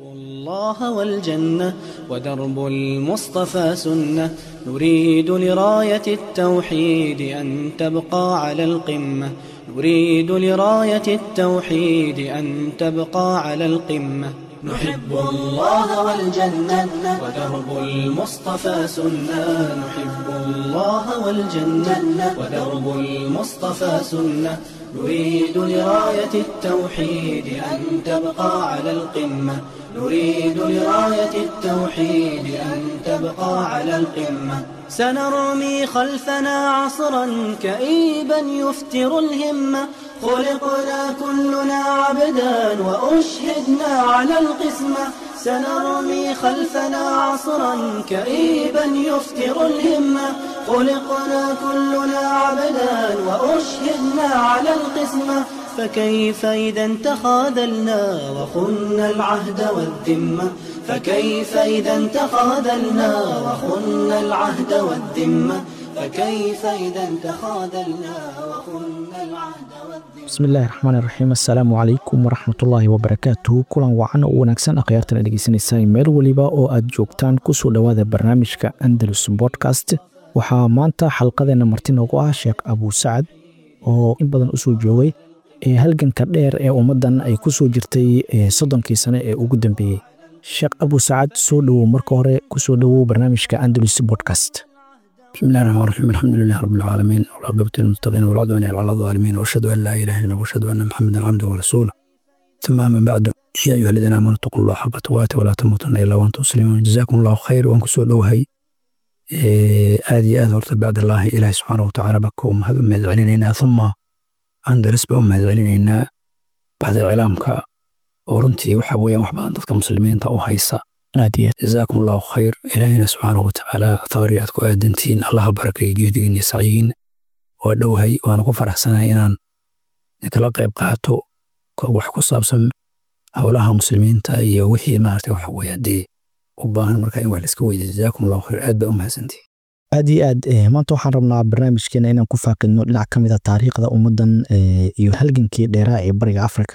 الله والجنة ودرب المصطفى سنة نريد لراية التوحيد أن تبقى على القمة نريد لراية التوحيد أن تبقى على القمة نحب الله والجنة ودرب المصطفى سنة نحب الله والجنة ودرب المصطفى سنة نريد لراية التوحيد أن تبقى على القمة نريد لراية التوحيد أن تبقى على القمة سنرمي خلفنا عصرا كئيبا يفتر الهمة خلقنا كلنا عبدا وأشهدنا على القسمة سنرمي خلفنا عصرا كئيبا يفتر الهمة خلقنا كلنا عبدا وأشهدنا على القسمة فكيف إذا تخاذلنا وخنا العهد والذمة فكيف إذا تخاذلنا وخنا العهد والذمة فكيف إذا تخاذلنا وخنا العهد والذمة bismillahi raxmaan iraxiim assalaamu calaykum waraxmatullaahi wabarakaatuhu kulan wacan oo wanaagsan akhyaartan dhegeysanaysaa meel weliba oo aad joogtaan kusoo dhowaada barnaamijka andalus bodcast waxaa maanta xalqadeena marti noogu ah sheekh abuu sacad oo in badan usoo joogay ee halganka dheer ee ummaddan ay ku soo jirtay soddonkii sane ee ugu dambeeyey sheekh abuu sacad soo dhowow marka hore kusoo dhowow barnaamijka andalus bodcast بسم الله الرحمن الرحيم الحمد لله رب العالمين والعاقبة للمتقين والعدوان على الظالمين واشهد ان لا اله الا الله واشهد ان محمدا عبده ورسوله ثم من بعد يا ايها الذين امنوا اتقوا الله حق تقاته ولا تموتن الا وانتم مسلمون جزاكم الله خير وان كسو دوهي aad iyo aad horta bacd allaahi ilaahi subxaana watacaala baka u mahad u mahad celinaynaa uma andaris ba u mahad celinaynaa bacda iclaamka oo runtii waxa weeyaan wax badan dadka muslimiinta u haysa aad iyo jazaakum allahu khayr ilaahina subxaanahu watacaala tabari aad ku aadantihiin allaha barakeeyo juhdigiin iyo sacyigiin waa dhowhay waana ku faraxsanahay inaan kala qayb qaato wax ku saabsan howlaha muslimiinta iyo wixii maarata waxa weye haddii u baahan marka in wax laiska weydiyo jazaakum allahu khayr aad baa u mahadsantihi aad iyo aad maanta waxaan rabnaa barnaamijkeena inaan ku faaqidno dhinac ka mid a taariikhda ummaddan iyo halgankii dheeraa ee bariga afrika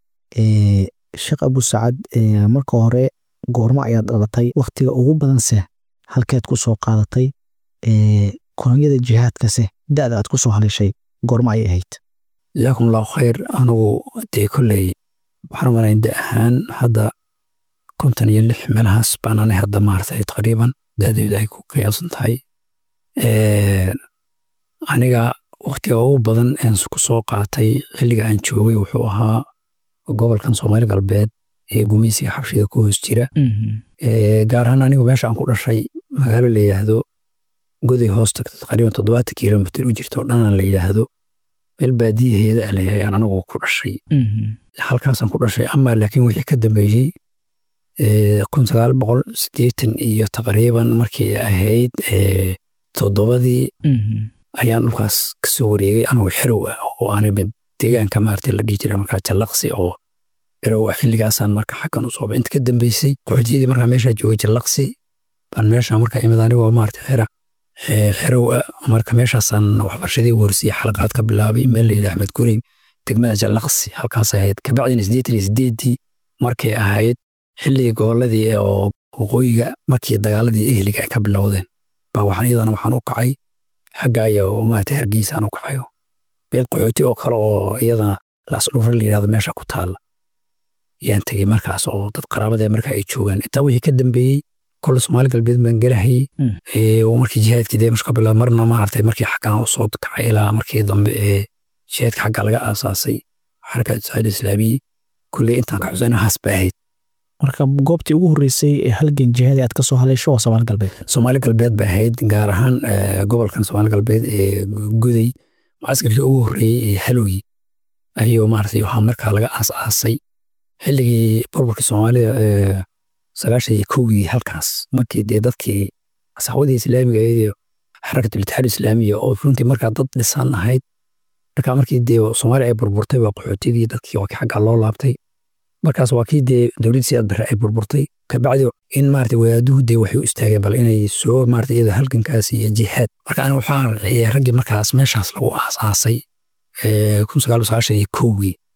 sheekh abuu sacad marka hore goormo ayaad dhalatay wakhtiga ugu badanse halkeed ku soo qaadatay kolonyada jihaadkase da'da aad ku soo haleeshay goormo ayay ahayd jazaakum allahu khayr anugu dee kolley waxaan umalayn da ahaan hadda konton iyo lix meelahaas baan anay hadda maartay taqriiban da'daydu ay ku qiyaasan tahay aniga wakhtiga ugu badan aan ku soo qaatay xilliga aan joogay wuxuu ahaa gobolkan soomaali galbeed ee gumeysiga xabshida ku hoos jira gaar ahaan anigu meesha aan ku dhashay magaalo la yidhaahdo goday hoos tagta taqriiban toddobaatan kilomitr u jirta oo dhanaan la yidhaahdo meel baadiyaheeda a layahay aan anigu ku dhashay halkaasaan ku dhashay ama laakiin wixii ka dambeeyey kun sagaal boqol siddeetan iyo taqriiban markii ahayd toddobadii ayaan dhulkaas kasoo wareegay anigoo xerow ah oo aanaba deegaanka maarata la dhihi jira markaa jallaqsi oo xerow ah xilligaasaan marka xaggan u sooba inta ka dambeysay qoxdiyadii markaa meeshaa joogay jallaqsi baan meeshaa markaa imid anigoo maarata xera xerow ah marka meeshaasaan waxbarashadii warsiya xalaqaad ka bilaabay meel la yidhaha axmed gurey degmada jallaqsi halkaas ahayd kabacdina siddeetan iyo siddeeddii markay ahayd xilligii gobolladii oo waqooyiga markii dagaaladii ehliga ay ka bilowdeen baa waxaan iyadana waxaan u kacay xagga iyo maarata hargeysaan u kacayo meel qaxooti oo kale oo iyadana laasdhufra la yidhahdo meesha ku taalla yaan tegey markaas oo dad qaraabadee marka ay joogaan intaa wixii ka dambeeyey kole soomaali galbeed baan gelahayey markii jihaadkii dee ka bilaabay marna maaragtay markii xaggan u soo kacay ilaa markii dambe ee jihaadka xagga laga aasaasay xarakaat saacid islaamiyi kulley intaan ka xusanahaas bay ahayd marka goobtii ugu horreysay ee halgan jihaadi aad ka soo haleesho waa soomaali galbeed soomaali galbeed bay ahayd gaar ahaan gobolkan soomaali galbeed ee guday mucaskarkii ugu horreeyey ee halowyi ayuu maaragtay waxaa markaa laga aas-aasay xilligii burburka soomaalida sagaashan iyo kowgii halkaas markii dee dadkii saxwadii islaamiga iyo xarakatul itixaad islaamiya oo runtii markaa dad dhisan ahayd markaa markii dee soomaaliya ay burburtay waa qaxootidii dadkii waa kii xaggaa loo laabtay markaas waa kii dee dowladdii siyaad barre ay burburtay kabacdi in maarata wadaaduhu dee waxay u istaageen bal inay soo maarata iyada halgankaas iyo jihaad marka aniga waxaan raaciyay raggii markaas meeshaas lagu aasaasay kun sagaal sagaashan iyo kowgii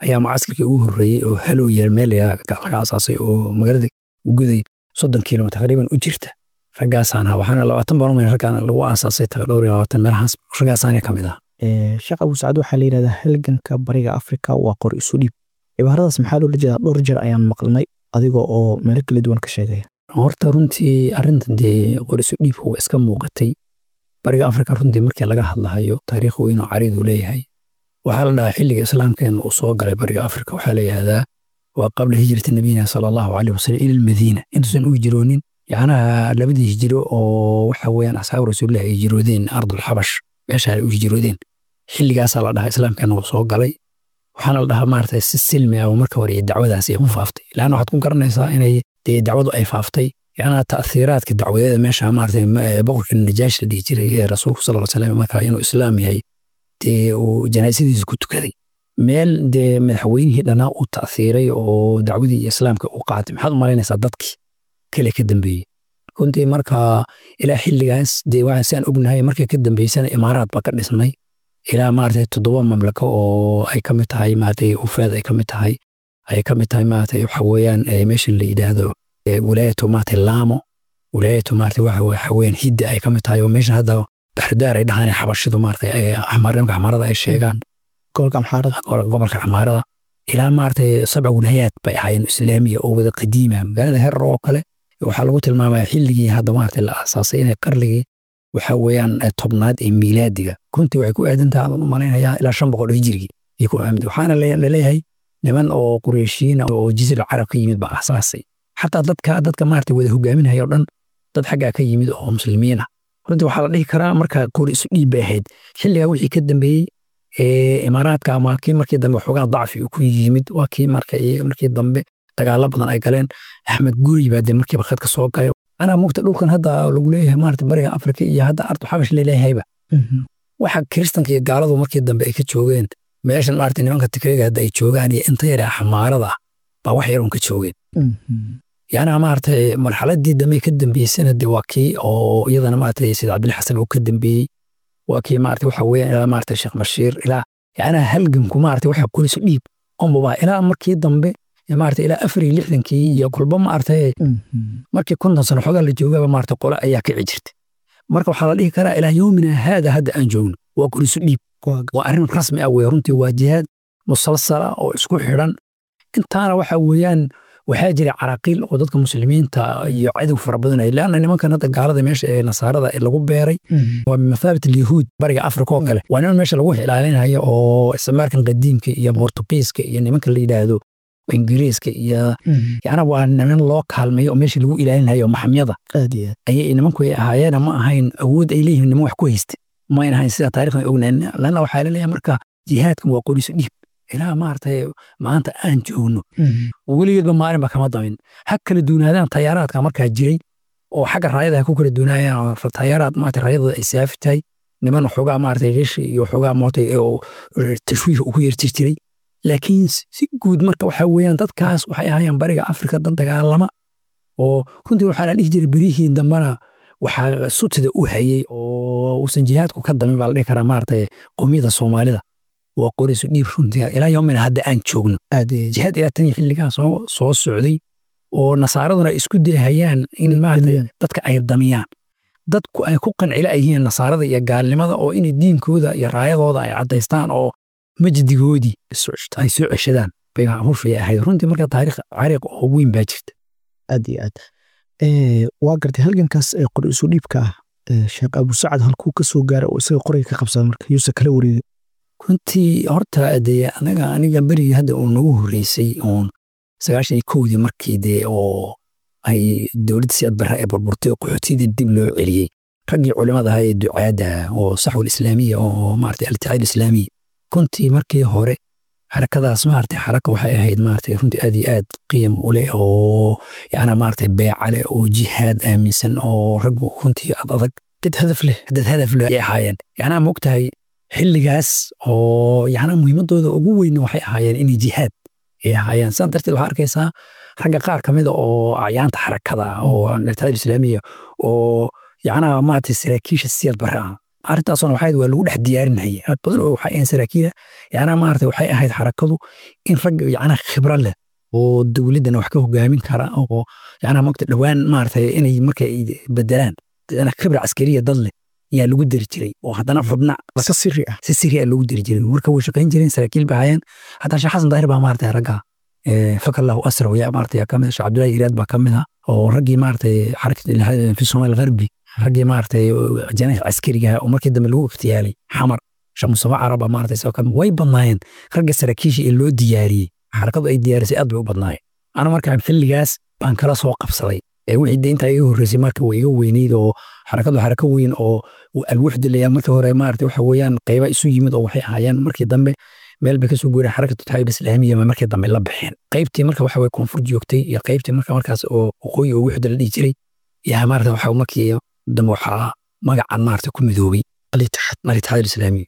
ayaa mucaskarkii ugu horreeyey oo halow yar meel laga asaasay oo magaalada guday soddon kilomitr taqriiban u jirta raggaasaan ahaa waxaana labaatan baromay raggaan lagu aasaasay dhowr iyo labaatan meelahaas raggaasaana ka mid ah sheekh abu sacad waxaa la yidhahdaa halganka bariga afrika waa qor isu dhiib cibaaradaas maxaa loola jeedaa dhowr jeer ayaan maqlnay adiga oo meelo kala duwan ka sheegaya horta runtii arrintan dee qor isu dhiibka waa iska muuqatay bariga afrika runtii markii laga hadlahayo taariikh weynoo cariidu leeyahay waxaa la dhahaa xilliga islaamkeena uu soo galay bariga afrika waxaa la yidhahdaa waa qabla hijrati nabiyina sala allahu caleyh wasalam ila almadiina intuusan u hijroonin yacnaha labadii hijiro oo waxa weeyaan asxaabu rasuulillahi ay hijroodeen ardul xabash meesha ay u hijroodeen xilligaasaa la dhahaa islaamkeena uu soo galay waxaana la dhahaa maaragtay si silmi ah marka hore dacwadaasi ay ku faaftay laanna waxaad ku garanaysaa inay dee dacwadu ay faaftay yacnaha ta'hiiraadka dacwadeeda meesha maaragtay boqorka najaash la dhihi jiray ee rasuulku sal slam marka inuu islaam yahay dee uu janaasadiisa ku tukaday meel dee madaxweynihii dhanaa u ta'hiiray oo dacwadii iyo islaamka u qaatay maxaad u malaynaysaa dadkii kale ka dambeeyey runtii marka ilaa xilligaas dee waxaan si aan ognahay markay ka dambeysana imaaraad baa ka dhisnay ilaa maaragtay toddoba mamlako oo ay ka mid tahay maaragtay ufaad ay ka mid tahay ay ka mid tahay maaragtay waxa weeyaan meeshan la yidhaahdo wilaayatu maaragtay laamo wilaayatu maaragtay waxa waxa weeyaan hidda ay ka mid tahay oo meeshan hadda baxridaar ay dhahaan xabashidu maaragtay axmaarnimka axmaarada ay sheegaan gobolka amxaarada gobolka axmaarada ilaa maaragtay sabca wilaayaad bay ahaayeen islaamiya oo wada qadiima magaalada herar oo kale waxaa lagu tilmaamaya xilligii hadda maaragtay la aasaasay inay qarligii waxa weeyaan tobnaad ee miilaadiga runtii waxay ku aadantaha aan u malaynayaa ilaa shan boqol oo hijrigii iyo ku aamid waxaana laleeyahay niman oo qureyshiina oo jisir carab ka yimid baa aasaasay xataa dadka dadka maaragtay wada hogaaminaya o dhan dad xaggaa ka yimid oo muslimiin ah runtii waxaa la dhihi karaa marka qori isu dhiib bay ahayd xilligaa wixii ka dambeeyey imaaraadka ama kii markii dambe xoogaa dacfi uu ku yimid waa kii marka markii dambe dagaalo badan ay galeen axmed guri baa dee markiiba khadka soo galay anaa mugta dhulkan hadda lagu leeyahay maarata bariga afrika iyo hadda ardu xabash laleeyahayba waxa kiristanka iyo gaaladu markii dambe ay ka joogeen meeshan maarata nimanka tigreega hadda ay joogaan iyo inta yare xamaarada ah baa wax yarun ka joogeen yacnaa maaragtay marxaladii dambe ka dambeysana de waa kii oo iyadana maaragtay sayid cabdilli xasan uu ka dambeeyey waa kii maaragtay waxa weeyaan ilaa maaragtay sheekh bashiir ilaa yacnaa halganku maaragtay waxa qorisu dhiib onbaba ilaa markii dambe maaragtay ilaa afar iyo lixdankii iyo kolba maaragtay markii konton sano xoogaa la joogaba maaragtay qole ayaa kici jirtay marka waxaa la dhihi karaa ilaa yoomina haada hadda aan joogno waa qorisu dhiib waa arrin rasmi ah weye runtii waa jihaad musalsala oo isku xidhan intaana waxa weeyaan waxaa jira caraqiil oo dadka muslimiinta iyo cadow fara badanaya leanna nimankan hadda gaalada meesha ee nasaarada lagu beeray waa bimathaabit alyahuud bariga afrika oo kale waa niman meesha lagu ilaalinayo oo isticmaalkan qadiimka iyo bortugiiska iyo nimanka la yidhaahdo ingiriiska iyo yacna waa niman loo kaalmeeyo oo meesha lagu ilaalinayo maxamyada ayay nimanku ay ahaayeen ma ahayn awood ay leeyihiin niman wax ku haysta mayn ahayn sida taarikhdan ognayn lanna waxaa laleeyahay marka jihaadkan waa qoriso dhiib ilaa maaragtay maanta aan joogno weligeedba maalinba kama damin ha kala duunaadaan tayaaraadka markaa jiray oo xagga raayada ha ku kala duunaayaan tayaaraad maarata raayadooda ay saafi tahay niman xoogaa maaragtay reeshi iyo xoogaa maaragtay tashwiih uu ku yeertir jiray laakiin si guud marka waxaa weeyaan dadkaas waxay ahaayeen bariga afrika dad dagaalama oo runtii waxaa la dhihi jiray berihii dambena waxaa sutida u hayey oo uusan jihaadku ka damin baa la dhihi karaa maaragtay qowmiyada soomaalida waa qorisu dhiib runtii ilaa yoomina hadda aan joogno jihaad ilaa tan xilligaa soo soo socday oo nasaaraduna ay isku dayhayaan in maaragtay dadka ay damiyaan dadku ay ku qancila yihiin nasaarada iyo gaalnimada oo inay diinkooda iyo raayadooda ay caddaystaan oo majdigoodii ay soo ceshadaan bay hawshaya ahayd runtii marka taariikh cariiq oo weyn baa jirta aad iyo aad waa gartay halgankaas ee qor isu dhiibka ah sheekh abu sacad halkuu ka soo gaara oo isaga qorayga ka qabsada marka yuusa kala wareegay runtii horta dee anaga aniga berigii hadda uu nagu horreysay uun sagaashan iyo kowdii markii dee oo ay dowladda siyaad barra ee burburtay oo qaxootiyadii dib loo celiyey raggii culimada ahaa ee ducaadda oo saxwal islaamiya oo maaragtay al-itixaad islaamiya runtii markii hore xarakadaas maaragtay xaraka waxay ahayd maaragtay runtii aad iyo aad qiim u leh oo yacna maaragtay beeca leh oo jihaad aaminsan oo raggu runtii ad adag dad hadaf leh dad hadaf leh ay ahaayeen yacnaa moogtahay xilligaas oo yacna muhiimadooda ugu weyn waxay ahaayeen inay jihaad ay ahaayeen sidaa darteed waxaa arkaysaa ragga qaar ka mida oo acyaanta xarakada oo al-itixaad islaamiya oo yacnaha maaragtay saraakiisha siyad barre ah arrintaasuna waxay waa lagu dhex diyaarinayay aad badan oo waxay ahayn saraakiila yacnaa maarata waxay ahayd xarakadu in rag yacnaa khibra leh oo dowladdana wax ka hogaamin kara oo yacnaa mogta dhowaan maarata inay marka ay bedelaan khibra caskariya dad leh yaa lagu dari jiray oo haddana xubna si siri ah si siri ah lagu dari jiray marka way shaqayn jireen saraakiil ba hayaan hataa sheekh xasan daahir baa maarata ragga fakallahu asraw yaa maarata yaa kamid sheekh cabdullahi iraad baa kamid ah oo raggii maarata xarakati fi somaal gharbi raggii maarata janaax caskariga oo markii dambe lagu iftiyaalay xamar sheekh mustafa caraba maarata isagoo kamid way badnaayeen ragga saraakiisha ee loo diyaariyey xarakadu ay diyaarisay aad bay u badnaayeen ana markaa xilligaas baan kala soo qabsaday wixii de intaa iga horreysay marka way iga weyneyd oo xarakadu xarako weyn oo alwuxda layaa markii hore maarata waxa weeyaan qayba isu yimid oo waxay ahaayeen markii dambe meel bay kasoo guureen xarakatu taxaayib islaamiya ma markii dambe la baxeen qaybtii marka waxa weye koonfur joogtay iyo qaybtii marka markaas oo waqooyi oo wuxda la dhihi jiray yaa maarata waxa markii dambe waxaa magacan maarata ku midoobay alitaxaad islaamiya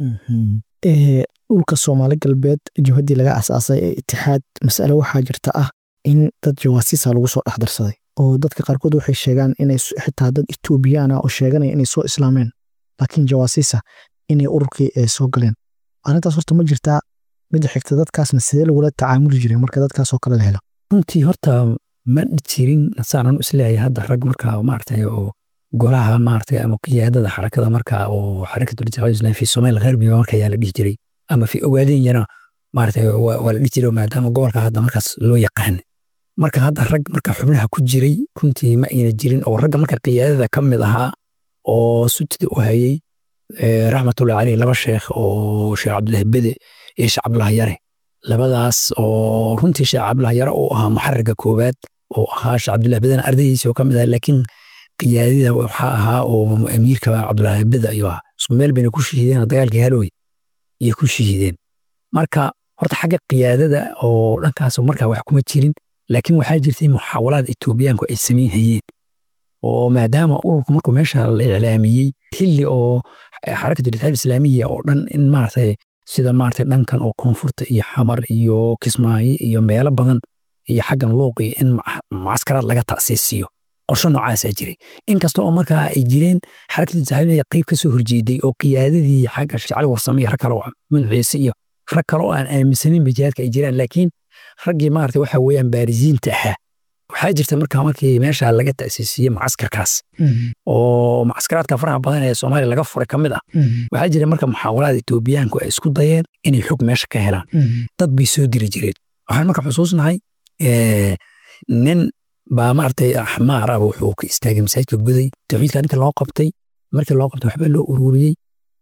dhulka soomaali galbeed jabhaddii laga asaasay ee itixaad mas'ale waxaa jirta ah in dad jawaasiisa lagu soo dhex darsaday oo dadka qaarkood waxay sheegaan inay xitaa dad etoobiyaan ah oo sheeganaya inay soo islaameen laakiin jawaasiisa inay ururkii soo galeen arrintaas horta ma jirtaa midda xigta dadkaasna sidee lagula tacaamuli jiray marka dadkaasoo kale la helo runtii horta ma jirin saanan isleeyahay hadda rag markaa maaragtay oo golaha maaragtay ama qiyaadada xarakada markaa oo xarakatu litixaad islaami fi somaal gharbiga marka yaa la dhihi jiray ama fi ogaadeenyana maaragtay waa la dhihi jiray maadaama gobolka hadda markaas loo yaqaan marka hadda rag marka xubnaha ku jiray runtii ma ayna jirin oo ragga marka qiyaadada ka mid ahaa oo sutida u hayay raxmatullahi caleyh laba sheekh oo sheekh cabdullahi bede iyo sheekh cabdullahi yare labadaas oo runtii sheekh cabdullahi yare uu ahaa muxararka koowaad oo ahaa sheekh cabdullahi bedena ardaydiisa oo ka mid ahaa laakiin qiyaadida waxaa ahaa oo amiirka cabdullahi bede ayuu ahaa isku meel bayna ku shahiideen dagaalkii halowey iyo ku shahiideen marka horta xagga qiyaadada oo dhankaas markaa wax kuma jirin laakiin waxaa jirtay muxaawalaad etoobiyaanku ay samayn hayeen oo maadaama ururku markuu meesha la iclaamiyey xilli oo xarakatu litixaad islaamiya oo dhan in maaragtay sida maaragtay dhankan oo koonfurta iyo xamar iyo kismaayo iyo meelo badan iyo xaggan luuqi in mucaskaraad laga ta'siisiyo qorshe noocaasaa jiray inkasta oo markaa ay jireen xarakatu litixaad qayb ka soo horjeeday oo qiyaadadii xagga shacali warsame iyo rag kale oo madaxiise iyo rag kale oo aan aaminsanin bajihaadka ay jiraan laakiin raggii maarata waxa weeyaan baarisiinta ahaa waxaa jirta markaa markii meesha laga ta'siisiyey mucaskarkaas oo mucaskaraadka faraha badan ee soomaaliya laga furay ka mid ah waxaa jira marka muxaawalaada etoobiyaanku ay isku dayeen inay xog meesha ka helaan dad bay soo diri jireen waxaan marka xusuusnahay nin baa maaragtay axmaar ah wuxuu ka istaagay masaajidka guday tawxiidka ninka loo qabtay markii loo qabtay waxba loo ururiyey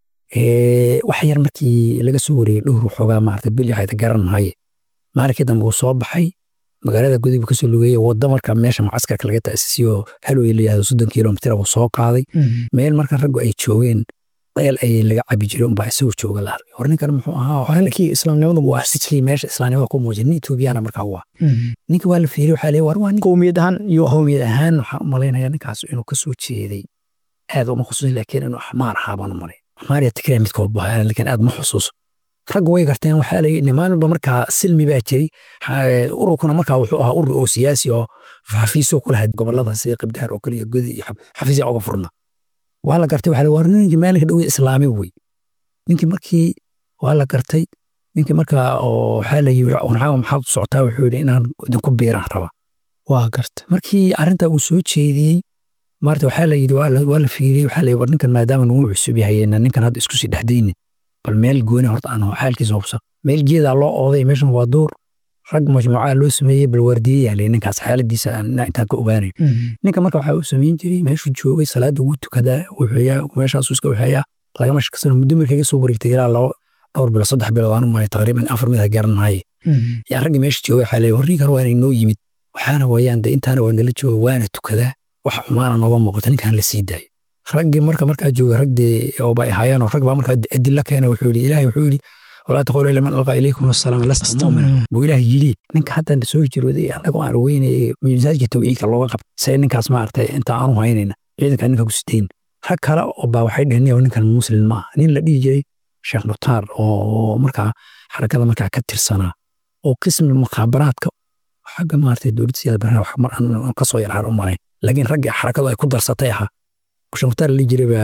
wax yar markii laga soo wariyey dhowr waxoogaa maarata bil waxay garan mahaye maalinkii dambe uu soo baxay magaalada guday buu kasoo lugeeyey wadda marka meesha mucaskarka laga ta'siisiyo halwey la yihahdo soddon kilomitr buu soo qaaday meel marka raggu ay joogeen deel ay laga cabi jiray unbaa isagoo jooga la arkay hor ninkan muxuu ahaa ninkii islaamnimadu waa sikii meesha islaamnimada ku muujin nin etoobiyana markaa waa ninka waa la fiiriy waxaa leeyahay war waa nin qowmiyad ahaan iyo qowmiyad ahaan waxaan u malaynayaa ninkaas inuu kasoo jeeday aad uma xusuusin laakiin inuu axmaar ahaa baan u malay axmaar iyo tikraa midkood buu ahaa laakiin aad ma xusuuso raggu way garteen waxaa layi nimaaninba markaa silmi baa jiray ururkuna markaa wuxuu ahaa urur oo siyaasi oo xafiisoo ku lahayd gobolada sida qibdaar oo kale iyo godi iyo xafiisya oga furna waa la gartay waxaa war ninkii maalinka dhowe islaami wey ninkii markii waa la gartay ninkii markaa oo waxaa la yiri warxaaga maxaad u socotaa wuxuu yidhi inaan idinku biiraan raba waa garta markii arrintaa uu soo jeediyey maarta waxaa la yidhi waa la fiiriyey waxaa la yidhi war ninkan maadaama nagu cusub yahayena ninkan hadda isku sii dhexdayni bal meel gooni horta aan xaalkiisa hubsa meel geedaa loo ooday meeshan waa duur rag majmuucaa loo sameeyey bal waardiyeyaa le ninkaas xaaladiisa intaan ka ogaanayo ninka marka waxaa uu samayn jiray meeshuu joogay salaada ugu tukadaa wuxuuyaa meeshaasu iska waxeeyaa lagama shakasano muddo markay ka soo wareegtay ilaa laba dhowr bilo saddex bilood aan u malay taqriiban afar mid garan maaye yaa raggii meesha joogay waxaa leeyahay war ninkan waa inay noo yimid waxaana weeyaan de intaana waa nala jooga waana tukadaa waxa xumaana nooga muuqata ninkan la sii daayo raggii marka markaa jooga ragdee oo bay ahaayeen oo rag baa markaa adilla keena wuxuu yidhi ilaahay wuxuu yidhi walaa taqulu ila man alqaa ilaykum assalaam lasta mu'mina buu ilaahay yidhi ninka hadda soo jirooday annagoo aan weynay miisaajka tawxiidka looga qab say ninkaas maaragtay inta aanu haynayna ciidanka ninka ku siteen rag kale oo baa waxay dheheen ninkan muslim maaha nin la dhihi jiray sheekh nutaar oo markaa xarakada markaa ka tirsanaa oo qismi mukhaabaraadka xagga maaragtay dowladda siyaada barnaamij wax mar aan kasoo yarhaan u malayn laakiin raggii xarakadu ay ku darsatay ahaa sheekh nutaar la dhihi jiray baa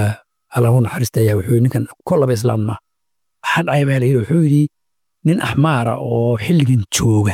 allahu naxariista ayaa wuxuu yidhi ninkan kollaba islaam maaha waxaa dhacay baa layidhi wuxuu yidhi nin axmaara oo xilligan jooga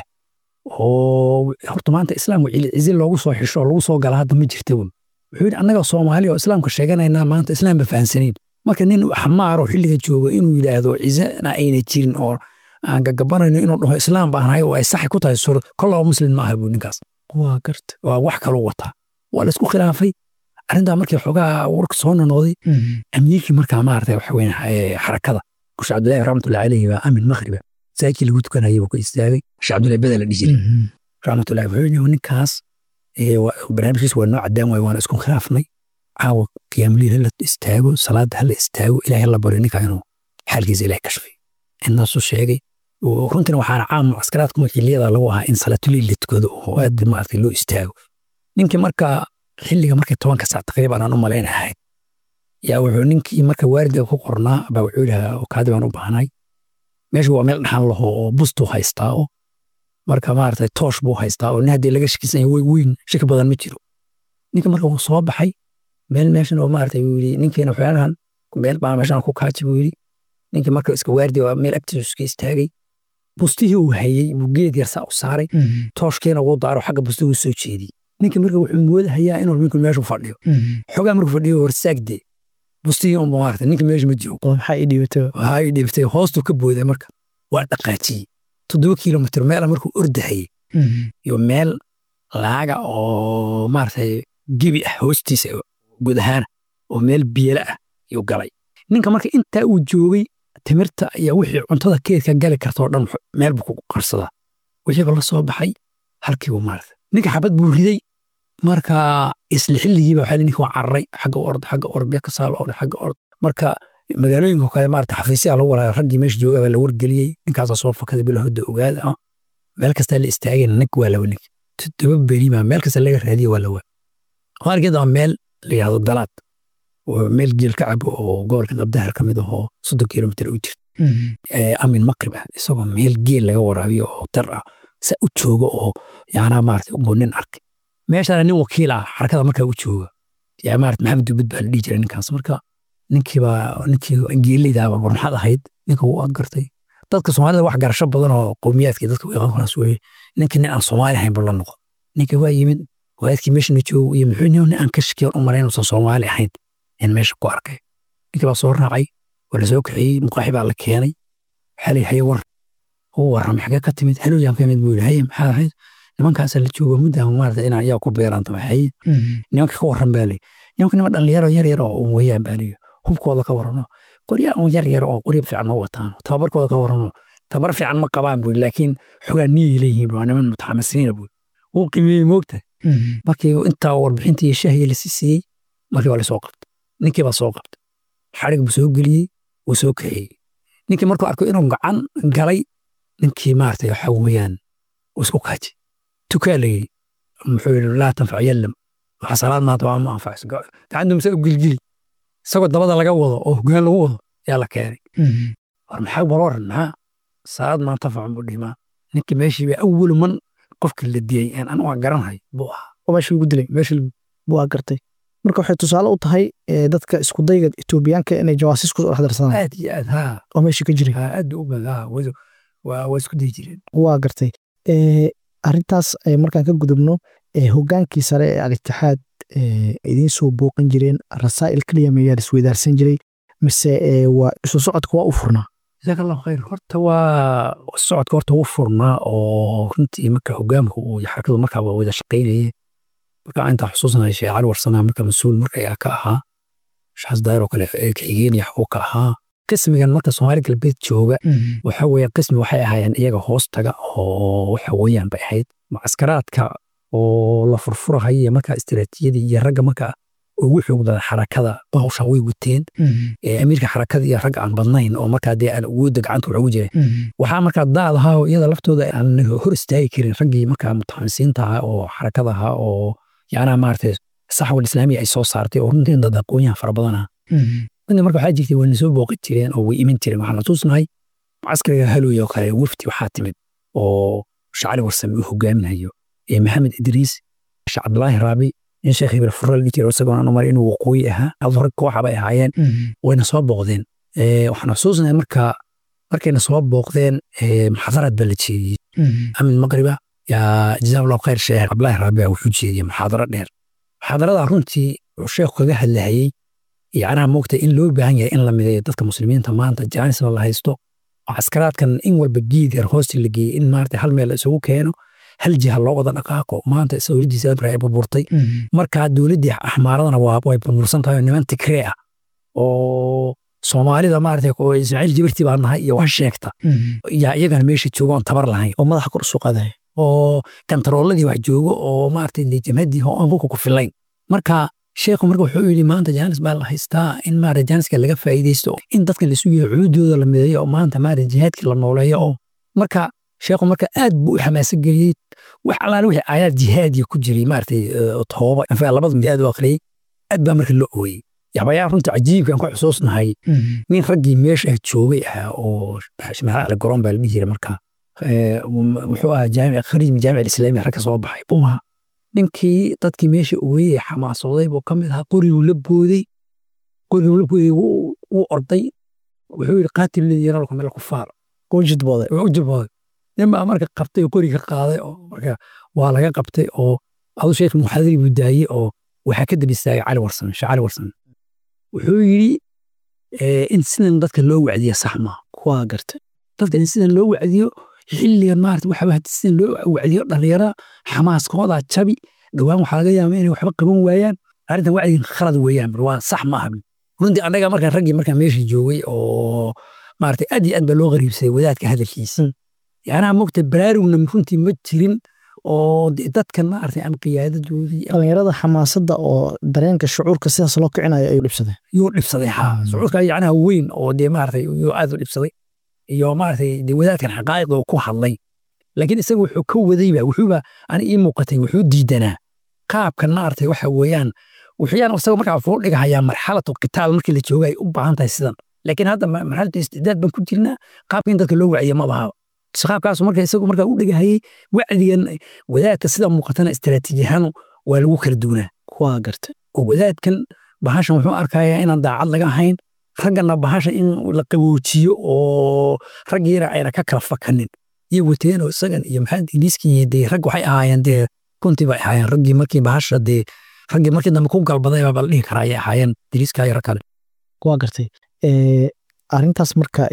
oo horta maanta islaamku cizi loogu soo xisho oo lagu soo gala hadda ma jirta wy wuxuu yidhi annaga soomaali oo islaamka sheeganaynaa maanta islaam ba fahansanayn marka nin axmaaro xilliga jooga inuu yidhaahdo cizana ayna jirin oo aan gagabanayno inuu dhaho islaam baan ahay oo ay saxi ku tahay sur kollaba muslim ma aha buu ninkaas waa garta waa wax kaloo wataa waa laisku khilaafay arrintaa markii xoogaa warka soo nonoday amiirkii markaa maarata waxa weyn xarakada kushe cabdullahi raxmatullahi caleyhi baa amin makhriba saakii lagu tukanayay buu ka istaagay sheekh cabdullahi beda la dhihi jiray raxmatullahi wuxuu yidhi ninkaas barnaamijkiisa waa noo cadaan waaye waana isku khilaafnay caawa qiyaamliil hala istaago salaada hala istaago ilaahay la baryo ninkaa inuu xaalkiisa ilahay kashfay intaasuu sheegay runtina waxaana caam mucaskaraadka makiliyada lagu ahaa in salaatuliil la tukado oo aad maaragtay loo istaago ninkii markaa xilliga markay tobanka saac taqriiban aan u malayn ahayd yaa wuxuu ninkii marka waalidka ku qornaa baa wuxuu yidhahaa kaadi baan u baahnay meesha waa meel dhaxan laho oo bustuu haystaa oo marka maaragtay toosh buu haystaa oo nin haddii laga shakisan yahay way weyn shaki badan ma jiro ninka marka wuu soo baxay meel meeshan oo maaragtay wuu yidhi ninkiina waxyaalahan meel baa meeshan ku kaaji buu yidhi ninkii marka iska waardi waa meel agtiisa iska istaagay bustihii uu hayey buu geed yar saa u saaray tooshkiina wuu daaro xagga bustihi u soo jeediyey ninkii marka wuxuu moodahayaa inuu ninku meeshu fadhiyo xogaa markuu fadhiyo warsaagdee bustihii unba maaragtay ninka meesha ma joogo maxaa ii dhibatay waxaa ii dhibatay hoostuu ka booday marka waa dhaqaajiyey toddoba kilomitr meela markuu ordahayey iyo meel laaga oo maaragtay gebi ah hoostiisa guud ahaana oo meel biyela ah yuu galay ninka marka intaa uu joogay timirta iyo wixii cuntada keedka gali kartoo dhan meel buu ku qarsadaa wixiiba la soo baxay halkiibu maarata ninka xabad buu riday marka isla xilligiiba waxaa ninka waa cararay xagga ord xagga ord beed ka saalo ord xagga ord marka magaalooyinka kale maarata xafiisyaa lagu walaa raggii meesha jooga baa la wargeliyey ninkaasaa soo fakaday bila hodda ogaada ah meel kastaa la istaagay nig waa lawa nig toddoba beri baa meel kasta laga raadiye waa lawa qaarkeed waa meel la yidhahdo dalaad oo meel geel ka cabo oo gobolka qabdahar ka mid ahoo soddon kilomitr u jirta amin maqrib ah isagoo meel geel laga waraabiyo oo dar ah sa u jooga oo yaanaa maarata ugu nin arkay meeshaana nin wakiil ah xarakada markaa u jooga yaa maarata maxamed dubad baa la dhihi jiray ninkaas marka ninkiibaa ninkii geeleydaaba war maxaad ahayd ninka wuu adgartay dadka soomaalida wax garasho badan oo qowmiyaadkii dadka waqaas weye ninka nin aan soomaali ahayn buu la noqon ninka waa yimid waalidkii meeshana joogo iyo muxuu nin aan ka shakiyan u malayn uusan soomaali ahayn in meesha ku arkay ninkii baa soo raacay waa la soo kaxeeyey muqaaxi baa la keenay waxaa la haye war uu warramay xagee ka timid halooyaan ka yimid buu yidhi haye maxaa ahayd nimankaasaa la jooga muddaa maarata inaan yaa ku beeraan tamaxaye nimanka ka warran baa leyi nimanka nima dhalinyaro yar yar oo weyaan baa leyi hubkooda ka warrano qoryaa un yar yar oo qorya fiican ma wataan tababarkooda ka warrano tabar fiican ma qabaan buu laakiin xogaa niyay leeyihiin waa niman mutaxamisiina buu wuu qimeeyey moogta markii intaa warbixinta iyo shahya la siiyey markii waa lasoo qabtay ninkii baa soo qabtay xarig buu soo geliyey wuu soo kaxeeyey ninkii markuu arko inuu gacan galay ninkii maarata waxa weeyaan uu isku kaajay tukaa la yidhi muxuu yidhi laa tanfac yallam waxa salaad maanta waa ma anfacayso gacantu mise u gilgili isagoo dabada laga wado oo hogaan lagu wado yaa la keenay war maxaa bal waran maxaa salaad maa tanfac buu dhimaa ninkii meeshii baa awalu man qofka la diyey aan anu aan garanhay buu ahaa oo meesha lagu dilay meesha waa gartay marka waxay tusaale u tahay dadka iskudayga etoobiyaanka inay jawaasiis kusoo dhex darsadaan aad iyo aad haa oo meesha ka jiray aad u badan haa waa waa isku dayi jireen waa gartay arrintaas markaan ka gudubno hogaankii sare ee al-itixaad idiin soo booqan jireen rasaa'il keliya mayaa isweydaarsan jiray mise waa isu socodka waa u furnaa jazaak allahu khayr horta waa socodka horta u furnaa oo runtii marka hogaamka uu xarakadu markaa waa wada shaqaynayay marka intaa xusuusanahay sheekh cali warsanaa marka mas-uul marka ayaa ka ahaa shaxas daayir oo kale ka-xigeen iyo xaquu ka ahaa qismigan marka soomaali galbeed jooga waxa weeye qismi waxay ahaayeen iyaga hoos taga oo waxa weeyaan bay ahayd mucaskaraadka oo la furfurahay iyo markaa istiraatiijiyadii iyo ragga marka ugu xoogdada xarakada hawsha way wateen amiirka xarakada iyo rag aan badnayn oo markaa dee aan awoodda gacanta wax ugu jiray waxaa markaa daad ahaa oo iyada laftooda aan hor istaagi karin raggii markaa mutaxamisiinta ahaa oo xarakada ahaa oo yaanaa maaragtay saxwal islaamiya ay soo saartay oo runtii dad aqoonyahan fara badan ah runtii marka waxaa jirtay wayna soo booqi jireen oo way iman jireen waxaan xasuusnahay mucaskariga halooy oo kale wafti waxaa timid oo shacali warsame uu hogaaminayo maxamed idriis sheekh cabdulaahi raabi in sheekh ibra furra la jiro isagoo aan umar inuu waqooyi ahaa adu rag kooxa bay ahaayeen wayna soo booqdeen waxaan xusuusnahay marka markayna soo booqdeen muxaadarad baa la jeediyey amin maqriba yaa jazaa allahu khayr sheekh cabdulaahi raabica wuxuu jeediyey muxaadaro dheer muxaadarada runtii wuxuu sheekhu kaga hadlahayey yacnaha moogta in loo baahan yahay in la mideeyo dadka muslimiinta maanta jaanisna la haysto oo caskaraadkan in walba geed yar hoosti la geeyey in maarata hal meel la isugu keeno hal jiha loo wada dhaqaaqo maanta dowladdiisa abra ay burburtay markaa dowladdii axmaaradana waa way burbursan tahay oo niman tigree ah oo soomaalida maarata oo ismaaciil jibirti baa nahay iyo wax sheegta yaa iyagana meesha jooga oon tabar lahayn oo madaxa kor u soo qaadaya oo kantarooladii wax joogo oo maarata jamhadii aan dhulka ku filayn marka sheekhu marka wuxuu yidhi maanta jaanis baa la haystaa in maarata jaaniska laga faa'iidaysto in dadkan la sugayo cuudooda la mideeyo oo maanta maarata jihaadkii la nooleeyo oo marka sheekhu marka aad buu u xamaasa geliyey wax alaale wixii aayaad jihaadiya ku jiray maarata tooba anfaa labada mid aad u akhriyey aad baa marka loo ooyey yaxbayaa runta cajiibkan ku xusuusnahay nin raggii meesha joogay ahaa oo shmaal garoon baa la dhihi jiray marka wuxuu ahaa jaamic khariij min jaamic alislaami rag ka soo baxay buu ahaa ninkii dadkii meesha ooyey xamaasooday buu ka mid ahaa qoriguu la booday qoriguu la booday wuu orday wuxuu yidhi qaatil ladii yaralku meel kufaar ujidbooday ujidbooday nin baa marka qabtay oo qoriga qaaday oo marka waa laga qabtay oo adu sheekh muxaadiri buu daayey oo waxaa ka daba istaagay cali warsame sheekh cali warsame wuxuu yidhi in sidan dadka loo wacdiya sax maaha waa gartay dadka in sidan loo wacdiyo xilligan maarata waxa hadii sidan loo wacdiyo dhallinyarada xamaaskooda jabi dhowaan waxaa laga yaabaa inay waxba qaban waayaan arrintan wacdigan khalad weeyaan waa sax maaha runtii annaga markaan raggii markaan meesha joogay oo maarata aad iyo aad baa loo qariibsaday wadaadka hadalkiisa yacnaha mogta baraarugna runtii ma jirin oo dadkan maarata ama qiyaadadoodii dhallinyarada xamaasadda oo dareenka shucuurka sidaas loo kicinayo ayuu dhibsaday yuu dhibsaday ha shucuurka yacnaha weyn oo dee maarata yuu aad u dhibsaday iyo maarata dee wadaadkan xaqaa'iqa ku hadlay laakiin isaga wuxuu ka wadayba wuxuuba ani ii muuqatay wuxuu diidanaa qaabkan maarata waxa weeyaan wuxuyaan isaga markaa wuxuu dhigahayaa marxalatu qitaal markii la jooga ay u baahan tahay sidan laakiin hadda marxalatu istidaad baan ku jirnaa qaabka in dadka loo wacdiya ma bahaba qaabkaas marka isagu markaa u dhigahayay wacdigan wadaadka sida muuqatana istaraatiijiyahaan waa lagu kala duunaa waa gartay oo wadaadkan bahashan wuxuu arkayaa inaan daacad laga ahayn raggana bahasha in la qaboojiyo oo raggiina ayna ka kala fakanin iyo wateen oo isagan iyo maxamed ingiliiskii dee rag waxay ahaayeen dee kuntii bay ahaayeen raggii markii bahasha dee raggii markii dambe ku galbaday baa la dhihi karaa ayay ahaayeen ingiliiska iyo rag kale waa gartay arrintaas marka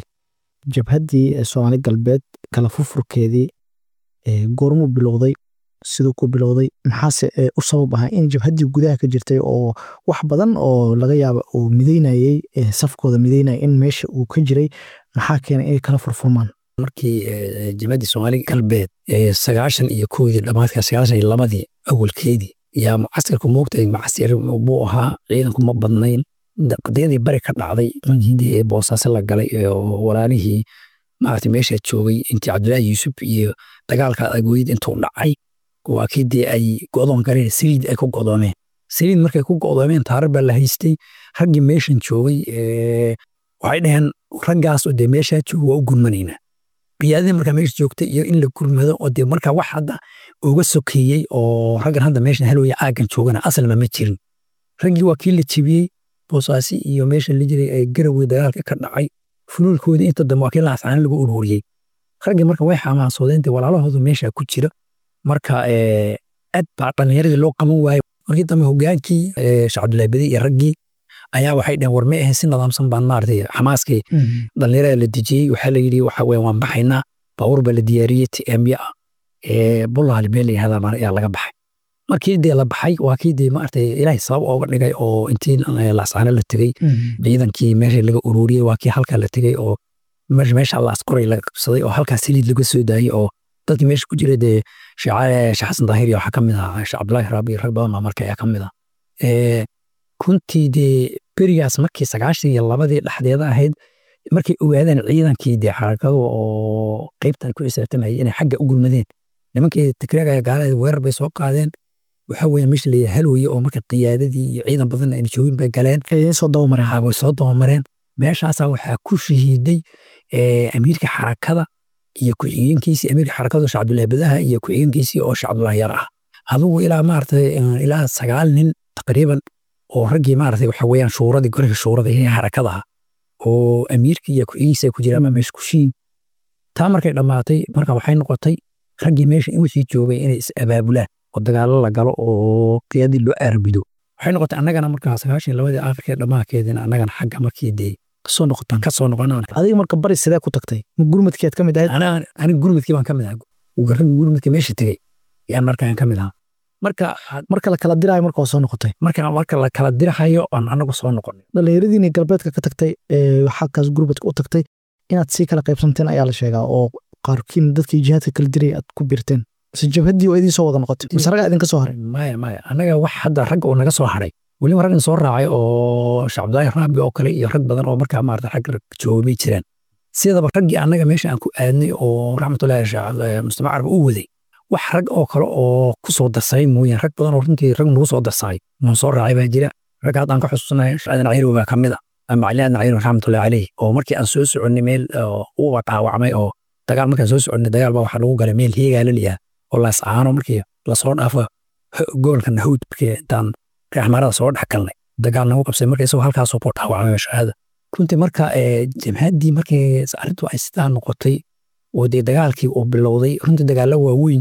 jabhaddii soomaali galbeed kala furfurkeedii goormuu bilowday siduu ku bilowday maxaase u sabab ahaa in jabhaddii gudaha ka jirtay oo wax badan oo laga yaaba uu mideynayey safkooda mideynaya in meesha uu ka jiray maxaa keenay inay kala furfurmaan markii jabhaddii soomaali galbeed sagaashan iyo kowdii dhammaadka sagaashan iyo labadii awalkeedii yaa mucaskarku moogtay mucasir buu ahaa ciidanku ma badnayn qadiyadii bari ka dhacday markii boosaaso la galay oo walaalihii maarata meesha joogay intii cabdullaahi yuusuf iyo dagaalka agooyid intuu dhacay waa kii dee ay go'doon galeen saliid ay ku go'doomeen saliid markay ku go'doomeen taarar baa la haystay raggii meeshan joogay waxay dhaheen raggaas oo dee meeshaa jooga waa u gurmanaynaa qiyaadadii markaa meesha joogtay iyo in la gurmado oo dee markaa wax hadda uga sokeeyey oo raggan hadda meeshan halooya aaggan joogana asalma ma jirin raggii waa kii la jebiyey boosaasi iyo meesha la jiray ee garawey dagaalka ka dhacay funuulkoodii inta dambe waa kii laascaana lagu ururiyey raggii marka way xamaasoodeen dee walaalahoodu meesha ku jira marka aad baa dhallinyaradii loo qaban waayey markii dambe hogaankii sheekh cabdullaahi bedi iyo raggii ayaa waxay dhaheen war ma ahayn si nidaamsan baan maaragtay xamaaskii dhallinyarada la dejiyey waxaa la yidhi waxa weeye waan baxaynaa baabuur baa la diyaariyey tmya ah bullaali meel la yihahdaa ayaa laga baxay markii dee la baxay waa kii dee maaragtay ilaahay sabab ooga dhigay oo intii laascaano la tegey ciidankii meesha laga ururiyey waa kii halkaa la tegey oo meesha laaskoray laga qabsaday oo halkaa saliid laga soo daayey oo dadkii meesha ku jira dee sheekh xasan daahir iyo waxaa ka mid ah sheekh cabdullaahi raabi iyo rag badan baa marka ayaa ka mid ah kuntii dee berigaas markii sagaashan iyo labadii dhexdeeda ahayd markay ogaadeen ciidankii dee xarakadu oo qeybtan ku xisaabtamayay inay xagga u gulmadeen nimankii tikreegaya gaalada weerar bay soo qaadeen waxa weeye meesha la halooye oo marka qiyaadadii iyo ciidan badan ayna joogin bay galeen soo dabamareen way soo dabamareen meeshaasaa waxaa ku shahiiday amiirka xarakada iyo ku-xigeenkiisii amiirka xarakada sheekh cabdullaahi badaha iyo ku-xigeenkiisii oo sheekh cabdullaahi yar ah adugu ilaa maaragtay ilaa sagaal nin taqriiban oo raggii maaragtay waxa weeyaan shuuradii golaha shuurada ee harakada ah oo amiirkii iyo ku-igiisa ku jira ama meesha kushiin taa markay dhammaatay marka waxay noqotay raggii meesha in wixii joogay inay is abaabulaan oo dagaallo la galo oo qiyadii loo aarbido waxay noqotay annagana markaa sagaashan labadii aakhirkee dhammaankeedina annagana xagga markii dee kasoo noqotaan ka soo noqonaan adiga marka bari sidee ku tagtay ma gurmadkeed ka mid ahayd aniga gurmadkii baan ka mid ahaa raggi gurmadkii meesha tegey yaan markaan ka mid ahaa marka marka la kala diraayo marka waa soo noqotay marka marka la kala dirahayo aan anagu soo noqonay dhallinyaradiina galbeedka ka tagtay xagkaas gurmadka u tagtay inaad sii kala qaybsanteen ayaa la sheegaa oo qaarkiin dadkii jihaadka kala diray aad ku birteen mise jabhaddii oo idiin soo wada noqotay mise raggaa idinka soo haray maya maya annaga wax hadda ragga oo naga soo haray weliba raggan soo raacay oo shacabdaahi raabi oo kale iyo rag badan oo markaa maarata rag joogay bay jiraan sidaba raggii annaga meesha aan ku aadnay oo raxmatullahi mustamac carab u waday wax rag oo kale oo ku soo darsamay mooyaan rag badan oo runtii rag nagu soo darsamay noo soo raacay baa jira rag haddaan ka xusuusanahay shaadan cayrow baa ka mid a macalin aadan cayrow raxmatullahi caleyh oo markii aan soo soconnay meel uba dhaawacmay oo dagaal markaan soo soconnay dagaal baa waxaa lagu galay meel heegaa la liyaa oo laascaano markii lasoo dhaafo gobolka nahawd markii intaan reexmarada soo dhex galnay dagaal nagu qabsay marka isagoo halkaasoo boo dhaawacmay shahaada runtii marka jamhaddii markii arrintu ay sidaa noqotay oo dee dagaalkii uu bilowday runtii dagaallo waaweyn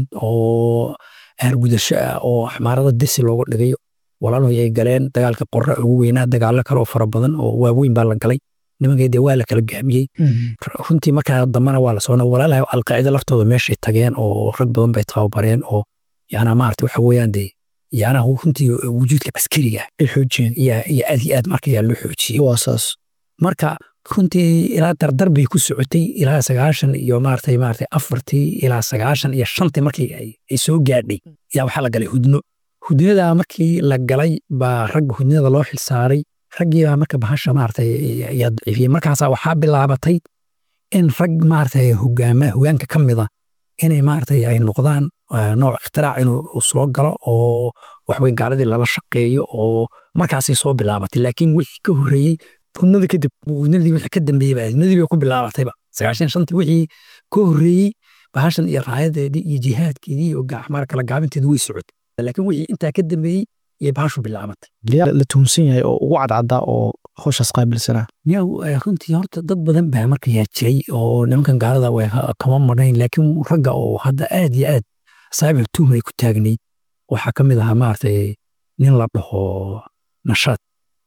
oo aargudasho ah oo xmaarada desi looga dhigay walaalhoy ay galeen dagaalka qorra ugu weynaa dagaallo kale oo fara badan oo waaweyn baa la galay nimankii dee waa la kala gaamiyey runtii markaa dambana waa la soo walaalahay alqaacida laftooda meeshay tageen oo rag badan bay tababareen oo yaana maarata waxa weeyaan dee yaana runtii wujuudka caskariga ay xoojiyeen iyo aad iyo aad marka yaa loo xoojiyey waa saas marka runtii ilaa dardar bay ku socotay ilaa sagaashan iyo maaragtay maaragtay afartii ilaa sagaashan iyo shantii markii ay soo gaadhay yaa waxaa la galay hudno hudnada markii la galay baa ragga hudnada loo xilsaaray raggii baa marka bahasha maaragtay yaa daciifiyey markaasaa waxaa bilaabatay in rag maaragtay hogaama hogaanka ka mida inay maaragtay ay noqdaan nooc ikhtirac inuu soo galo oo waxway gaaladii lala shaqeeyo oo markaasay soo bilaabatay laakiin wixii ka horreeyey hudnada kadib hudnadii wixii ka dambeeyey baa hudnadii bay ku bilaabatayba sagaashan shantii wixii ka horreeyey bahashan iyo raayadeedii iyo jihaadkeedii iyo gaxmar kala gaabinteedu way socotay laakiin wixii intaa ka dambeeyey iyo bahashu bilaabatay yaa la tuhunsan yahay oo ugu cadcaddaa oo howshaas qaabilsanaa yaa runtii horta dad badan baa marka yaa jiray oo nimankan gaalada way kama marnayn laakiin ragga oo hadda aad iyo aad saabic tuhum ay ku taagnayd waxaa ka mid ahaa maaragtay nin la dhaho nashaad